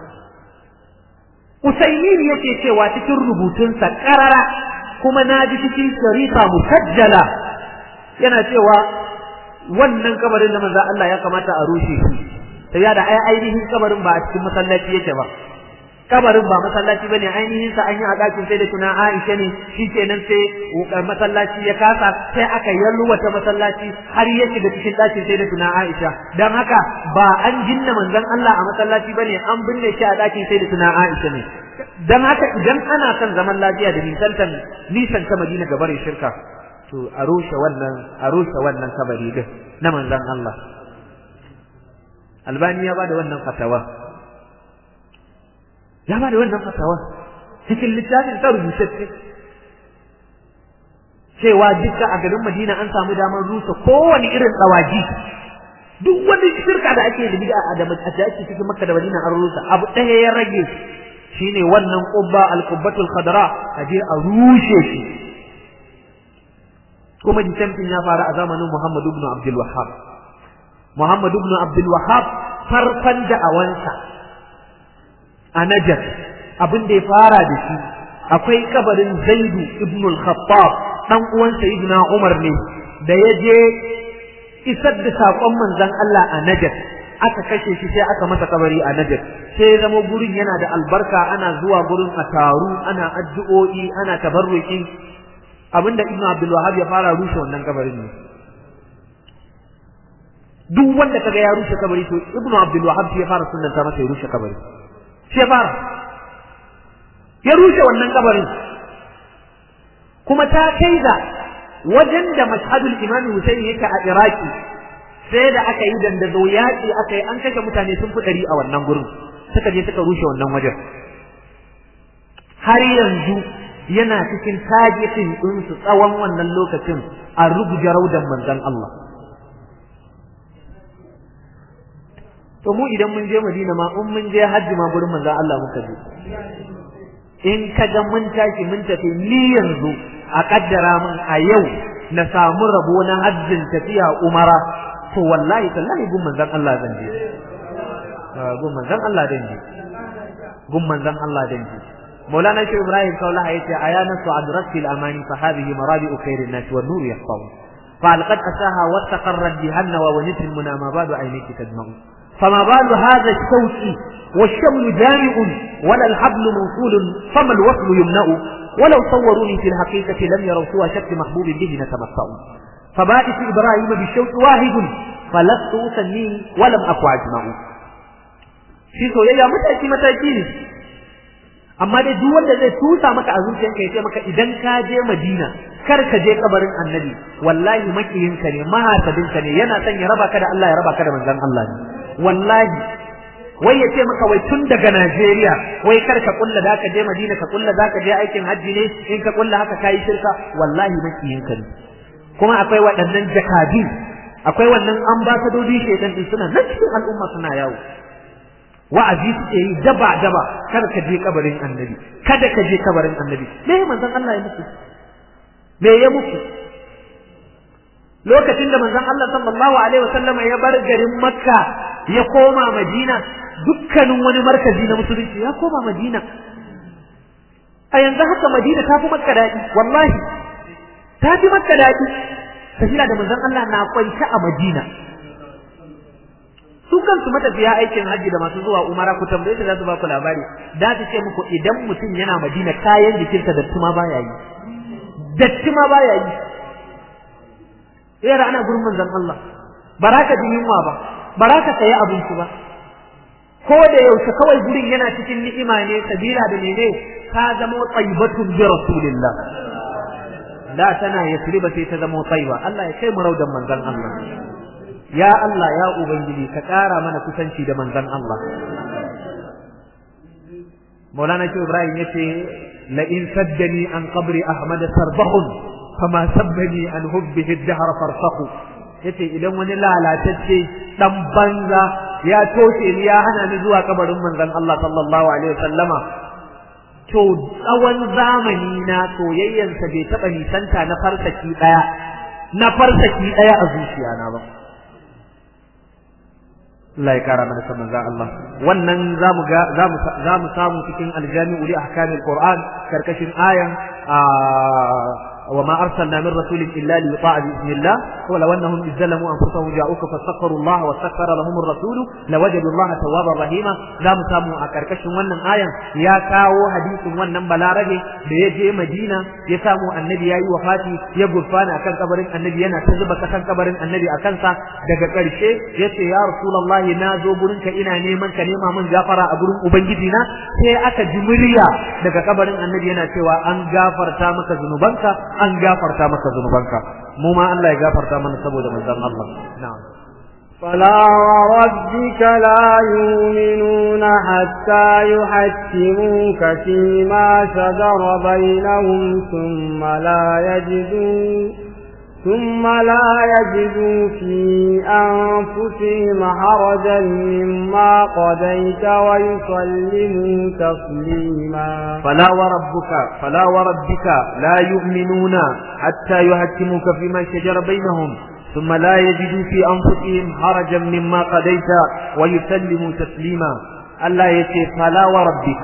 Usaimin yake cewa cikin rubutunsa karara kuma na ji cikin sharifa musajjala yana cewa wannan kabarin da manzon Allah ya kamata a rushe shi sai ya da ai ainihin kabarin ba a cikin masallaci yake ba kabarin ba masallaci bane ainihin sa an yi a dakin sai da tuna Aisha ne shikenan sai masallaci ya kasa sai aka yalwata masallaci har ya shiga cikin dakin sai da tuna Aisha dan haka ba an jinna manzon Allah a masallaci bane an binne shi a dakin sai da tuna Aisha ne dan haka idan ana son zaman lafiya da nisantan nisan ta Madina gabar shirka to a rushe wannan a rushe wannan kabari din na manzon Allah Albani ya bada wannan fatawa ya ba da wannan fatawa cikin littafin ta rubutacce cewa dukka a garin Madina an samu damar rusa kowane irin tsawaji duk wani shirka da ake da bid'a da da ake cikin Makka da Madina an rusa abu ɗaya ya rage shine wannan qubba al-qubbatul khadra a je a rushe shi kuma disamfin ya faru a zamanin Muhammad ibn Abdul Wahhab Muhammad ibn Abdul Wahhab farkon da'awansa a Najd abin da ya fara da shi akwai kabarin Zaidu ibn al-Khattab dan uwan Sayyidina Umar ne da ya je isar da sakon manzon Allah a Najd aka kashe shi sai aka masa kabari a Najd sai zama gurin yana da albarka ana zuwa gurin a taru ana addu'o'i ana tabarruki abinda Ibn Abdul Wahhab ya fara rushe wannan kabarin ne duk wanda kaga ya rushe kabari to Ibn Abdul Wahhab shi ya fara sunnanta masa ya rushe kabari shi ya fara ya rushe wannan kabarin kuma ta kai ga wajen da mashhadul Imam Hussein yake a Iraki sai da aka yi dandazo yaƙi aka yi an kashe mutane sun fi ɗari a wannan gurin suka je suka rushe wannan wajen har yanzu yana cikin tajikin ɗinsu tsawon wannan lokacin a rubuta raudan manzon Allah to mu idan mun je Madina ma in mun je hajji ma gurin manzon Allah muka je in ka ga mun tashi mun tafi ni yanzu a kaddara mun a yau na samu rabo na hajjin tafiya umara to wallahi tallahi gun manzon Allah zan je gun manzon Allah zan je gun manzon Allah zan je مولانا شيخ ابراهيم قال يتي ايانا سعدرت الاماني فهذه مرابع خير الناس والنور يسطع فالقد اساها واستقرت بهن وونت المنى ما بال عينيك تدمع فما بال هذا الشوك والشمل جامع ولا الحبل موصول فما الوصل يمنع ولو صوروني في الحقيقة لم يروا سوى شك محبوب به نتمتع فبائس إبراهيم بالشوك واحد فلست أسميه ولم أكو أجمع shi soyayya mataki mataki ne amma dai duk wanda zai tusa maka a zuciyarka ya ce maka idan ka je Madina kar ka je kabarin Annabi wallahi makiyinka ne mahasadinka ne yana son ya raba ka da Allah ya raba ka da manzon Allah ne wallahi wai ya ce maka wai tun daga Najeriya wai kar ka kulla da ka je Madina ka kulla za ka je aikin hajji ne in ka kulla haka kai shirka wallahi makiyinka ne kuma akwai waɗannan jakadi akwai wannan ambasadodi shedan din suna nan cikin al'umma suna yawo wa'azi suke yi daba daba kar ka je kabarin annabi kada ka je kabarin annabi me manzon Allah ya muku me ya muku lokacin da manzon Allah sallallahu alaihi wasallama ya bar garin Makka ya koma Madina dukkanin wani markazi na musulunci ya koma Madina a yanzu haka Madina ta fi Makka daɗi wallahi ta fi Makka daɗi tafiya da manzon Allah na kwance a Madina su kansu matafiya aikin hajji da masu zuwa umara ku tambaye su za su ba ku labari da ta ce muku idan mutum yana Madina kayan jikinsa datti ma baya yi datti ma baya yi yara ana gurin manzon Allah baraka jin yunwa ba baraka sayi abinci ba ko da yaushe kawai gurin yana cikin ni'ima ne sabila da mene ta zama tayyibatun bi rasulillah da tana yasriba sai ta zama tayyiba Allah ya kai mu raudan manzon Allah ya Allah ya ubangiji ka ƙara mana kusanci da manzon Allah Maulana Shehu Ibrahim yace la in saddani an qabri Ahmad sarbahun fama sabbani an hubbihi ad-dahr farsakhu yace idan wani lalatacce dan banza ya toshe ni ya hana ni zuwa kabarin manzon Allah sallallahu alaihi wasallama to tsawon zamani na soyayyansa bai taba nisanta na farsaki daya na farsaki daya a zuciya na ba Allah ya kara mana saman za Allah wannan zamu ga zamu zamu samu cikin aljami'u li ahkamil qur'an karkashin ayan وما أرسلنا من رسول إلا ليطاع بإذن الله ولو أنهم إذ ظلموا أنفسهم جاءوك فاستغفروا الله واستغفر لهم الرسول لوجدوا الله توابا رحيما لا مسامو أكركش ونن آية يا كاو حديث ونن بلارجي بيجي مدينة يسامو النبي يا وفاتي يقول فانا أكن قبر النبي أنا تزب أكن قبر النبي أكن سا daga ƙarshe yace ya rasulullah na zo gurin ka ina neman ka nema min gafara a gurin ubangiji na sai aka ji murya daga kabarin annabi yana cewa an gafarta maka zunubanka an gafarta maka zunubanka mu ma Allah ya gafarta mana saboda manzon Allah na'am فلا وربك لا يؤمنون حتى يحكموك فيما شجر بينهم ثم لا يجدوا ثم لا يجدوا في أنفسهم حرجا مما قضيت ويسلموا تسليما فلا وربك فلا وربك لا يؤمنون حتى يحكموك فيما شجر بينهم ثم لا يجدوا في أنفسهم حرجا مما قضيت ويسلموا تسليما الله يتي فلا وربك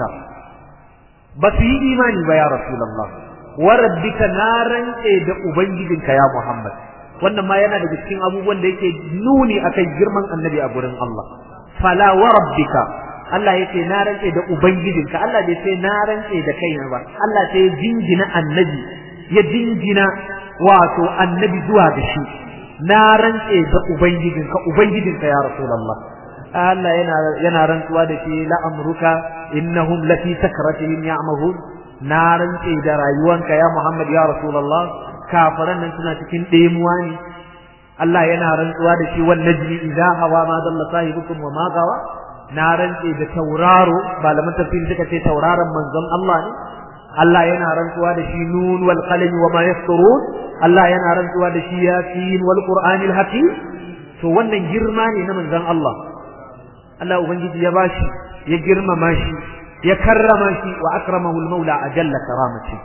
بس yi imani ba ya rasulullah wa rabbika naran da ubangijinka ya muhammad wannan ma yana daga cikin abubuwan da yake nuni akan girman annabi a gurin Allah fala wa rabbika Allah yake na rantse da ubangijinka Allah bai sai na rantse da kaina ba Allah sai ya jingina annabi ya jingina wato annabi zuwa da shi na rantse da ubangijinka ubangijinka ya rasulullah Allah yana yana rantsuwa da shi la amruka innahum lafi sakratihim ya'mahun na rantse da rayuwanka ya Muhammad ya rasulullah kafiran nan suna cikin ɗemuwa ne Allah yana rantsuwa da shi wan najmi idza hawa ma dalla sahibukum wa ma gawa na rantse da tauraro malaman tafsiri suka ce tauraron manzon Allah ne Allah yana rantsuwa da shi nun wal qalam wa ma yasturun Allah yana rantsuwa da shi yasin wal qur'anil hakim to wannan girma ne na manzon Allah Allah ubangiji ya bashi ya girmama shi ya karrama shi wa akramahu al maula ajalla karamati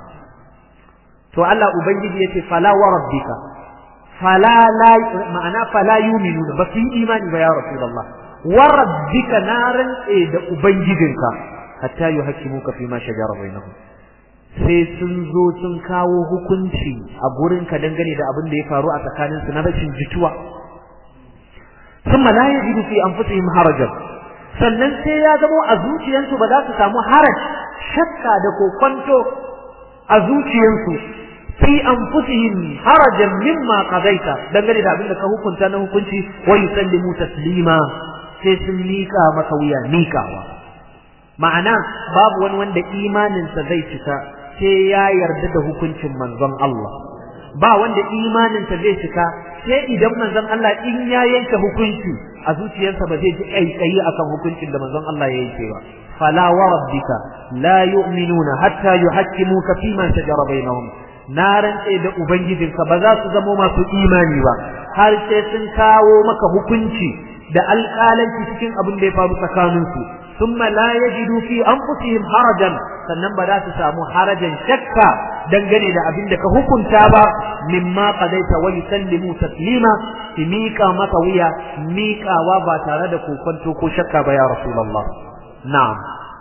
to Allah ubangiji yace fala wa rabbika fala la ma'ana fala yu'minuna ba su yi imani ba ya rasulullah wa rabbika naran da ubangijinka hatta yuhaqqimuka fi ma shajara bainahum sai sun zo sun kawo hukunci a gurin ka dangane da abin da ya faru a tsakanin su na rashin jituwa thumma la yajidu fi anfusihim harajan sannan sai ya zamo a zuciyansu ba za su samu haraj shakka da kokwanto a zuciyansu fi anfusihim harajan mimma qadaita dangane da abin da ka hukunta na hukunci wa yusallimu taslima sai sun mika maka wuya mikawa ma'ana babu wani wanda imaninsa zai cika sai ya yarda da hukuncin manzon Allah ba wanda imaninsa zai cika sai idan manzon Allah in ya yanke hukunci a zuciyarsa ba zai ji kaikayi akan hukuncin da manzon Allah ya yanke ba fala wa rabbika la yu'minuna hatta yuhaqqimuka fima shajara bainahum na rantse da ubangijinka ba za su zamo masu imani ba har sai sun kawo maka hukunci da alƙalanci cikin abin da ya faru tsakaninsu thumma la yajidu fi anfusihim harajan sannan ba za su samu harajan shakka dangane da abin da ka hukunta ba mimma qadaita wa yusallimu taslima ki miƙa maka wuya miƙawa ba tare da kokonto ko shakka ba ya rasulullah na'am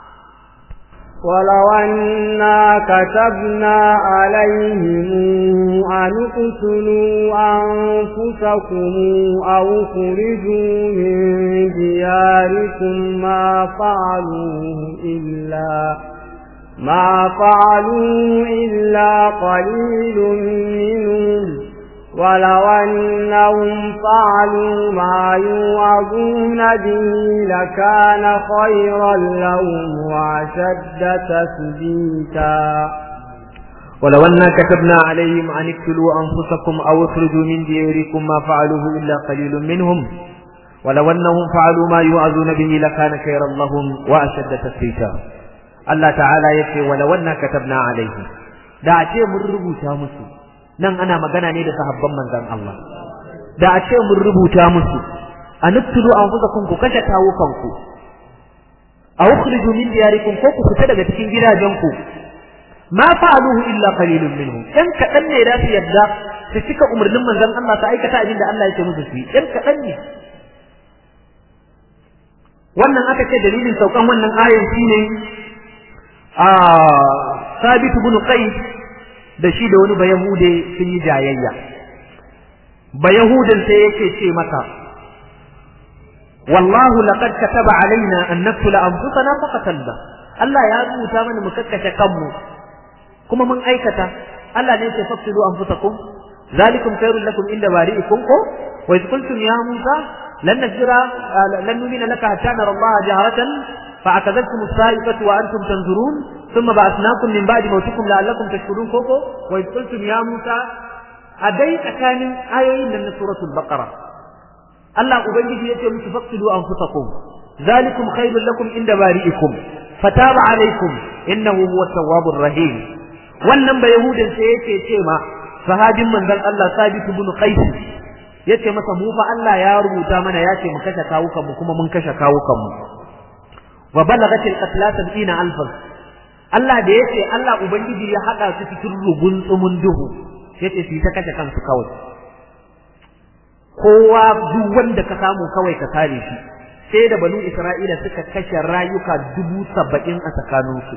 ولو أنا كتبنا عليهم أن اقتلوا أنفسكم أو خرجوا من دياركم ما فعلوه إلا ما فعلوه إلا قليل منهم ولو أنهم فعلوا ما يوعظون به لكان خيرا لهم وأشد تثبيتا ولو أنا كتبنا عليهم أن اقتلوا أنفسكم أو اخرجوا من دياركم ما فعلوه إلا قليل منهم ولو أنهم فعلوا ما يوعظون به لكان خيرا لهم وأشد تثبيتا الله تعالى يقول ولو أنا كتبنا عليهم da a ce mun rubuta musu nan ana magana ne da sahabban manzon Allah da a ce mun rubuta musu aniktulu anfusakum ku kashe kawukanku aw ukhriju min diyarikum ko ku fita daga cikin gidajenku ma fa'aluhu illa qalilun minhum dan kadan ne da su yadda su cika umarnin manzon Allah ta aikata abin da Allah yake musu su dan kadan ne wannan aka ce dalilin saukan wannan ayan shine a Sabit ibn Qais da shi da wani bayahude sun yi jayayya bayahudan sai yake ce mata wallahu laqad kataba alaina an naqtula anfusana faqatalna Allah ya rubuta mana mu kakkashe kanmu kuma mun aikata Allah ne ya fasilu anfusakum zalikum khairul lakum inda bari'ikum ko wa idh qultum ya Musa lan nasbira lan nu'mina laka hatta nara Allah jaharatan فأخذتكم الصاعقة وأنتم تنظرون ثم بعثناكم من بعد موتكم لعلكم تشكرون كوكو وإذ قلتم يا موسى أديت كان آيوين من سورة البقرة الله أبنجي يتي متفقدوا أنفسكم ذلكم خير لكم عند بارئكم فتاب عليكم إنه هو التواب الرحيم wannan ba yahudan sai yake ce ma sahabin manzon Allah Sabit ibn Qais yace masa mu fa Allah ya rubuta mana yace mu kashe kawukan mu kuma mun kashe kawukan mu wa balagatil qatla 70000 Allah da yace Allah ubangiji ya hada su cikin rugun tsumun duhu yace su ta kashe kansu kawai kowa duk wanda ka samu kawai ka kare shi sai da banu Isra'ila suka kashe rayuka dubu saba'in a tsakaninsu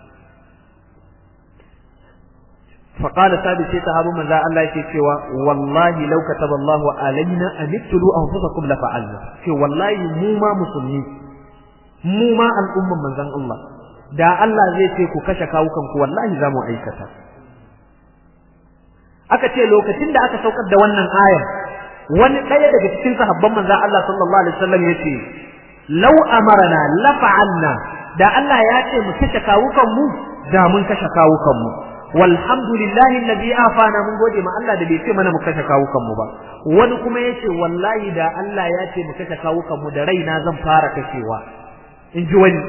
فقال ثابت sai sahabu manzo Allah yake cewa wallahi law kataba Allahu alaina an iktulu anfusakum la fa'alna ce wallahi mu ma musulmi mu ma al'umman manzon Allah da Allah zai ce ku kashe kawukan ku wallahi zamu aikata aka ce lokacin da aka saukar da wannan aya wani ɗaya daga cikin sahabban manzon Allah sallallahu alaihi wasallam yace law amarna la fa'alna da Allah ya ce mu kashe kawukan mu da mun kashe kawukan mu walhamdulillahi alladhi afana mun gode ma Allah da bai ce mana mu kashe kawukan mu ba wani kuma yace wallahi da Allah ya ce mu kashe kawukan mu da raina zan fara kashewa in ji wani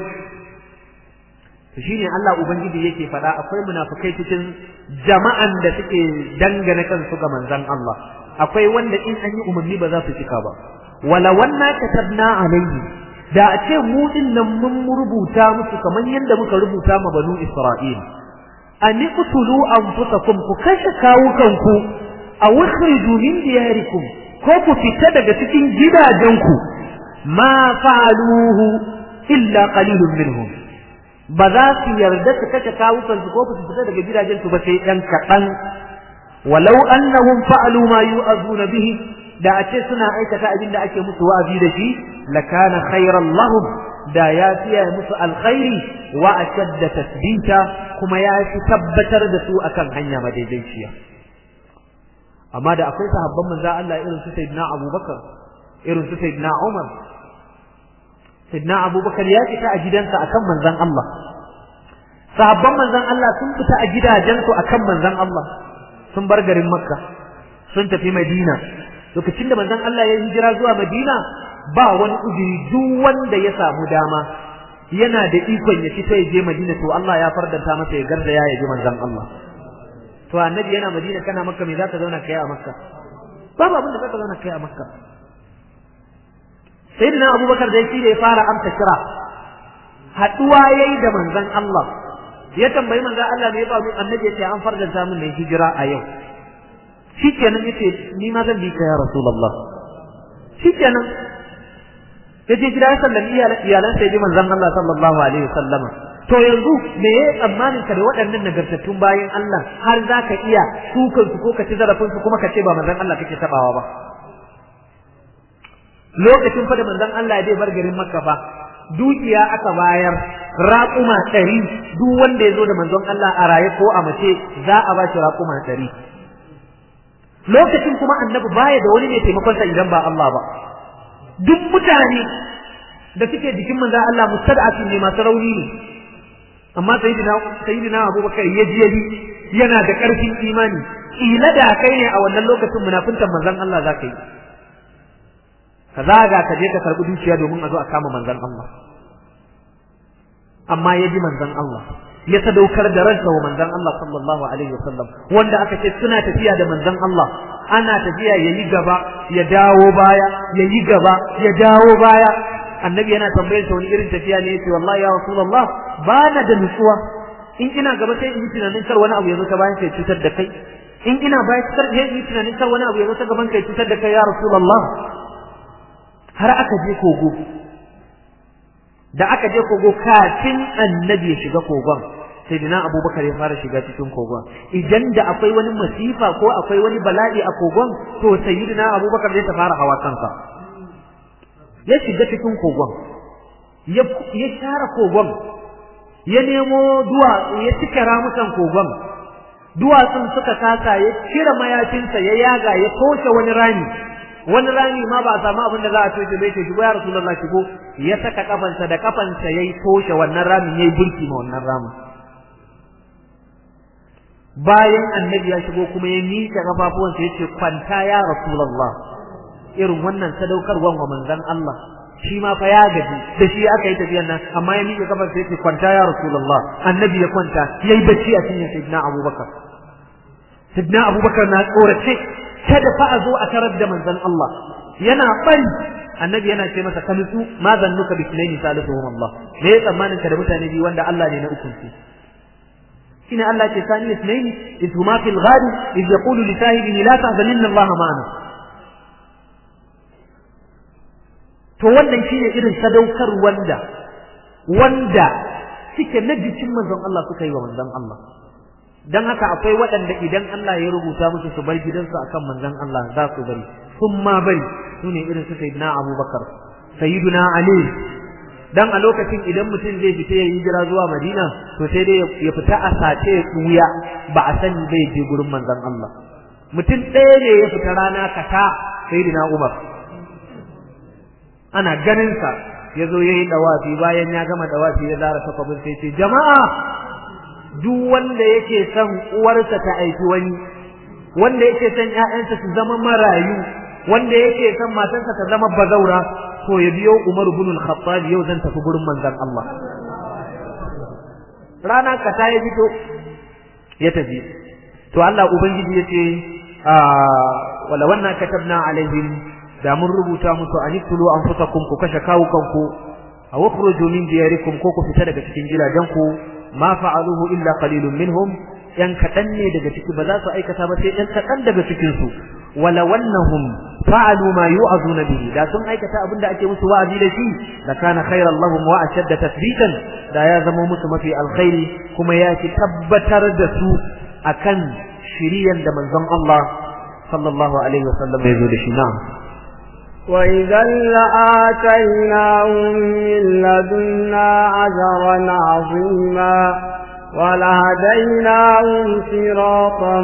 to shine Allah ubangiji yake faɗa akwai munafikai cikin jama'an da suke dangane kansu ga manzon Allah akwai wanda in an yi umarni ba za su cika ba wala wanna katabna alaihi da a ce mu din nan mun rubuta musu kamar yadda muka rubuta ma banu Isra'il an iqtulu anfusakum ku kashe kawukanku aw ukhriju min diyarikum ko ku fita daga cikin gidajenku ma fa'aluhu illa qalilun minhum ba za su yarda su kashe kawukansu ko su fita daga gidajensu ba sai ɗan kaɗan walau annahum fa'alu ma yu'azuna bihi da a ce suna aikata abin da ake musu wa'azi da shi lakana khairan lahum da ya fiye musu alkhairi wa ashadda tasbita kuma ya fi tabbatar da su akan hanya madaidaiciya amma da akwai sahabban manzo Allah irin su sayyidina Abubakar irin su sayyidina Umar sayyidina Abubakar ya fita a gidansa akan manzon Allah sahabban manzon Allah sun fita a gidajensu akan manzon Allah sun bar garin Makka sun tafi Madina lokacin da manzon Allah ya hijira zuwa Madina ba wani uzuri duk wanda ya samu dama yana da ikon ya fito ya je Madina to Allah ya fardanta masa ya garda ya ji manzon Allah to annabi yana Madina kana Makka me zaka zauna kai a Makka babu abin da zaka zauna kai a Makka sayyidina Abubakar da shi da ya fara amsa kira haduwa yayi da manzon Allah ya tambayi manzon Allah me ya faru annabi ya ce an fardanta min ne hijira a yau shikenan yace ni ma zan bi ka ya rasulullah shikenan ya je gida ya sallami iyalan sai ji manzon Allah sallallahu alaihi wasallama to yanzu me ya tsammanin ka da waɗannan nagartattun bayan Allah har za ka iya sukan su ko ka ci zarafin su kuma ka ce ba manzon Allah kake tabawa ba lokacin fa da manzon Allah ya bar garin Makka fa dukiya aka bayar raƙuma ɗari duk wanda ya zo da manzon Allah a raye ko a mace za a ba shi raƙuma ɗari lokacin kuma annabi baya da wani mai taimakon sa idan ba Allah ba duk mutane da suke jikin manzon Allah mustad'afin ne masu rauni ne amma sayyidina sayyidina Abubakar ya ji yabi yana da ƙarfin imani kila da kai ne a wannan lokacin munafintan manzon Allah za ka yi ka zaga ka je ka karbi dukiya domin a zo a kama manzon Allah amma ya ji manzon Allah ya sadaukar da ransa wa manzon Allah sallallahu alaihi wasallam wanda aka ce suna tafiya da manzon Allah ana tafiya yayi gaba ya dawo baya yayi gaba ya dawo baya annabi yana tambayar sa wani irin tafiya ne yace wallahi ya rasulullah bana da nutsuwa in ina gaba sai in yi tunanin kar wani abu ya zo ta bayan kai cutar da kai in ina bayan kar in yi tunanin kar wani abu ya zo ta gaban kai cutar da kai ya rasulullah har aka je kogo da aka je kogo kafin annabi ya shiga kogon sai dina abubakar ya fara shiga cikin kogon idan da akwai wani masifa ko akwai wani bala'i a kogon to sayyidina abubakar zai ta fara hawa kansa ya shiga cikin kogon ya share kogon ya nemo duwatsu ya cike ramukan kogon duwatsun suka kasa ya cire mayafinsa ya yaga ya toshe wani rami wani rami ma ba a samu abin da za a toshe bai ce shigo ya rasulullah shigo ya saka kafansa da kafansa yayi toshe wannan ramin yayi burki ma wannan ramin bayan annabi ya shigo kuma ya miƙe kafafuwansa ya ce kwanta ya rasulullah irin wannan sadaukarwan wa manzon Allah shi ma fa ya gaji da shi aka yi tafiyan nan amma ya miƙe kafarsa ya ce kwanta ya rasulullah annabi ya kwanta yayi bacci a cikin sayyidina abubakar sidna abubakar na tsorace kada fa a zo a tarar da manzon Allah yana bari annabi yana ce masa kalisu ma zannuka bi sunaini salisuhum Allah me ya tsammanin ka da mutane biyu wanda Allah ne na ukun su shine Allah ce sani sunaini iz huma fil ghadi iz yaqulu li sahibihi la tahzan inna Allah ma'ana to wannan shine irin sadaukar wanda wanda suke na jikin manzon Allah suka yi wa manzon Allah dan haka akwai waɗanda idan Allah ya rubuta musu su bar gidansu akan manzon Allah za su bari sun ma bari su ne irin su sayyidina Abubakar sayyiduna Ali dan a lokacin idan mutum zai fita ya hijira zuwa Madina to sai dai ya fita a sace ya tsuya ba a sani bai je gurin manzon Allah mutum ɗaya ne ya fita rana kata sayyidina Umar ana ganin sa ya zo ya yi dawafi bayan ya gama dawafi ya zara takwabin sai ce jama'a duk wanda yake son uwarsa ta aiki wani wanda yake son ƴaƴansa su zama marayu wanda yake son matarsa ta zama bazaura to ya biyo Umar ibn al-Khattab yau zan tafi gurin manzon Allah rana ka ta yi fito ya tafi to Allah ubangiji yace wala wannan katabna alaihim da mun rubuta musu aniktulu anfusakum ku kashe kawukanku aw ukhruju min diyarikum ko ku fita daga cikin gidajenku ma fa'aluhu illa qalilun minhum yan kadan ne daga ciki ba za su aikata ba sai yan kadan daga cikin su wala wannahum fa'alu ma yu'azuna bihi da sun aikata abinda ake musu wa'azi da shi la kana khayran lahum wa ashadda tathbitan da ya zama musu mafi alkhairi kuma ya ki tabbatar da su akan shiriyan da manzon Allah sallallahu alaihi wasallam ya zo da shi na'am وإذا لآتيناهم من لدنا أجرا عظيما ولهديناهم صراطا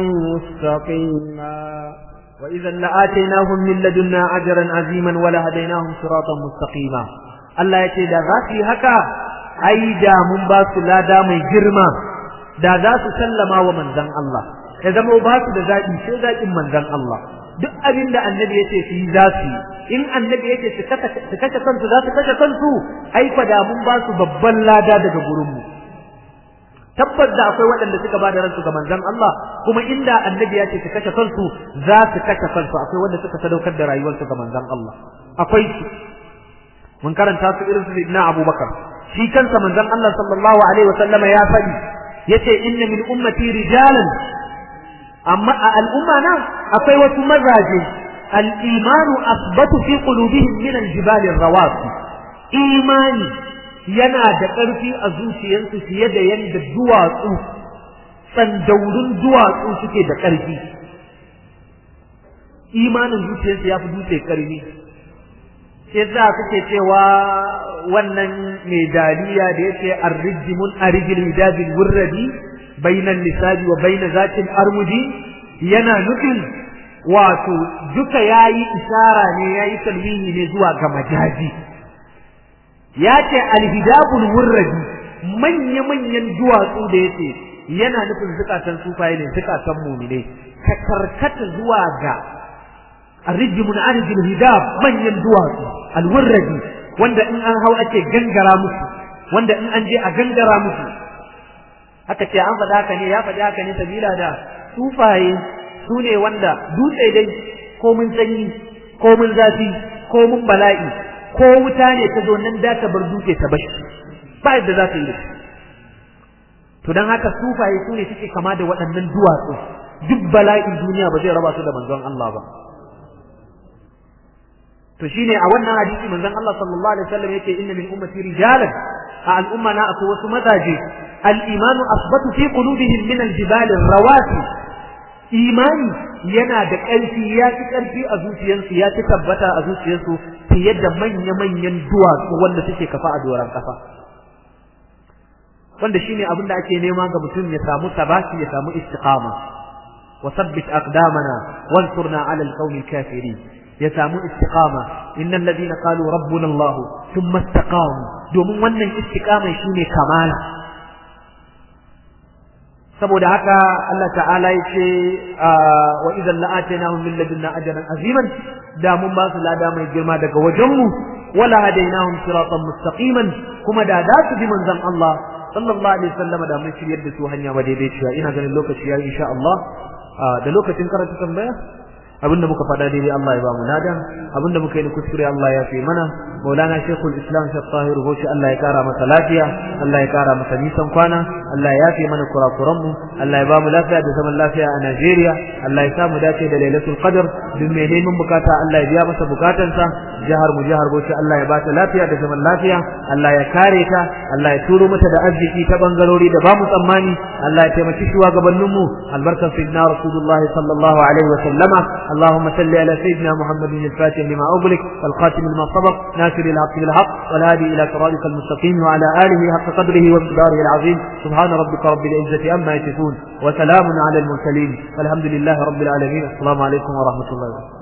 مستقيما وإذا لآتيناهم من لدنا أجرا عظيما ولهديناهم صراطا مستقيما الله يتي da za su yi haka ai da mun ba su lada mai girma da za su sallama wa manzon Allah ya zama ba su da zaɓi sai zaɓin manzon Allah duk abin da annabi ya ce su yi za su yi in annabi ya ce su kashe kansu za su kashe kansu ai fa da mun ba su babban lada daga gurinmu tabbas da akwai waɗanda suka ba da ransu ga manzon Allah kuma inda annabi ya ce su kashe kansu za su kashe kansu akwai wanda suka sadaukar da rayuwarsu ga manzon Allah akwai su mun karanta su irin su Sayyidina Abubakar shi kansa manzon Allah sallallahu alaihi wasallama ya faɗi yace inna min ummati rijalan amma a al'umma na akwai wasu mazaje al'imanu asbatu fi qulubihim min al-jibal rawasi imani yana da ƙarfi a zuciyarsu fiye da yadda duwatsu tsandaurin duwatsu suke da ƙarfi imanin zuciyarsu ya fi dutse ƙarfi sai za kuke cewa wannan mai daliya da yake arrijimun arijil hidabil wurradi bainan lisabi wa baina zatin armudi yana nufin wato duka yayi isara ne yayi talwihi ne zuwa ga majazi ya ce alhidabul wurradi manya manyan duwatsu da yace yana nufin zukatan sufaye ne zukatan mumine ka karkata zuwa ga arrijimun arjil hidab manyan duwatsu alwurradi wanda in an hau ake gangara musu wanda in an je a gangara musu haka ce an faɗa haka ne ya faɗi haka ne sabila da sufaye su ne wanda dutse dai ko mun sanyi ko mun zafi ko mun bala'i ko wuta ne ta zo nan da ta bar dutse ta bashi ba yadda za ta yi to don haka sufaye su ne suke kama da waɗannan duwatsu duk bala'in duniya ba zai raba su da manzon Allah ba to shine a wannan hadisi manzon Allah sallallahu alaihi wasallam yake inna min ummati rijalan a al'umma na akwai wasu mazaje al-imanu asbatu fi qulubihim min al-jibal rawasi imani yana da ƙarfi ya fi ƙarfi a zuciyarsu ya fi tabbata a zuciyarsu fiye da manya-manyan duwatsu wanda suke kafa a doron kafa wanda shine abin da ake nema ga mutum ya samu sabati ya samu istiqama wa sabbit aqdamana wansurna ala al-qawmi kafirin ya samu istiqama innal ladina qalu rabbuna Allah thumma istaqamu domin wannan istiqama shine kamala saboda haka Allah ta'ala yace wa idan la'atainahum min ladunna ajran aziman da mun ba su lada mai girma daga wajenmu wala hadainahum siratan mustaqiman kuma da da su bi manzon Allah sallallahu alaihi wasallam da mun shiryar da su hanya ba daidaiciya ina ganin lokaci ya insha Allah da lokacin karatu tambaya abinda muka faɗa daidai Allah ya ba mu nada abinda muka yi na kuskure Allah ya fi mana maulana shekul islam shek tahir hoshi Allah ya kara masa lafiya Allah ya kara masa nisan kwana Allah ya fi mana kurakuran mu Allah ya ba mu lafiya da zaman lafiya a Najeriya Allah ya samu dace da lailatul qadr duk mai neman bukata Allah ya biya masa bukatansa jihar mu jihar Bauchi Allah ya ba ta lafiya da zaman lafiya Allah ya kare ta Allah ya turo mata da arziki ta bangarori da ba mu tsammani Allah ya taimaki shugabannin mu albarkan sayyidina rasulullahi sallallahu alaihi wa sallama اللهم صل على سيدنا محمد الفاتح لما أغلق والخاتم لما سبق ناصر الحق بالحق والهادي إلى صراطك المستقيم وعلى آله حق قدره ومقداره العظيم سبحان ربك رب العزة أما يصفون وسلام على المرسلين والحمد لله رب العالمين السلام عليكم ورحمة الله وبركاته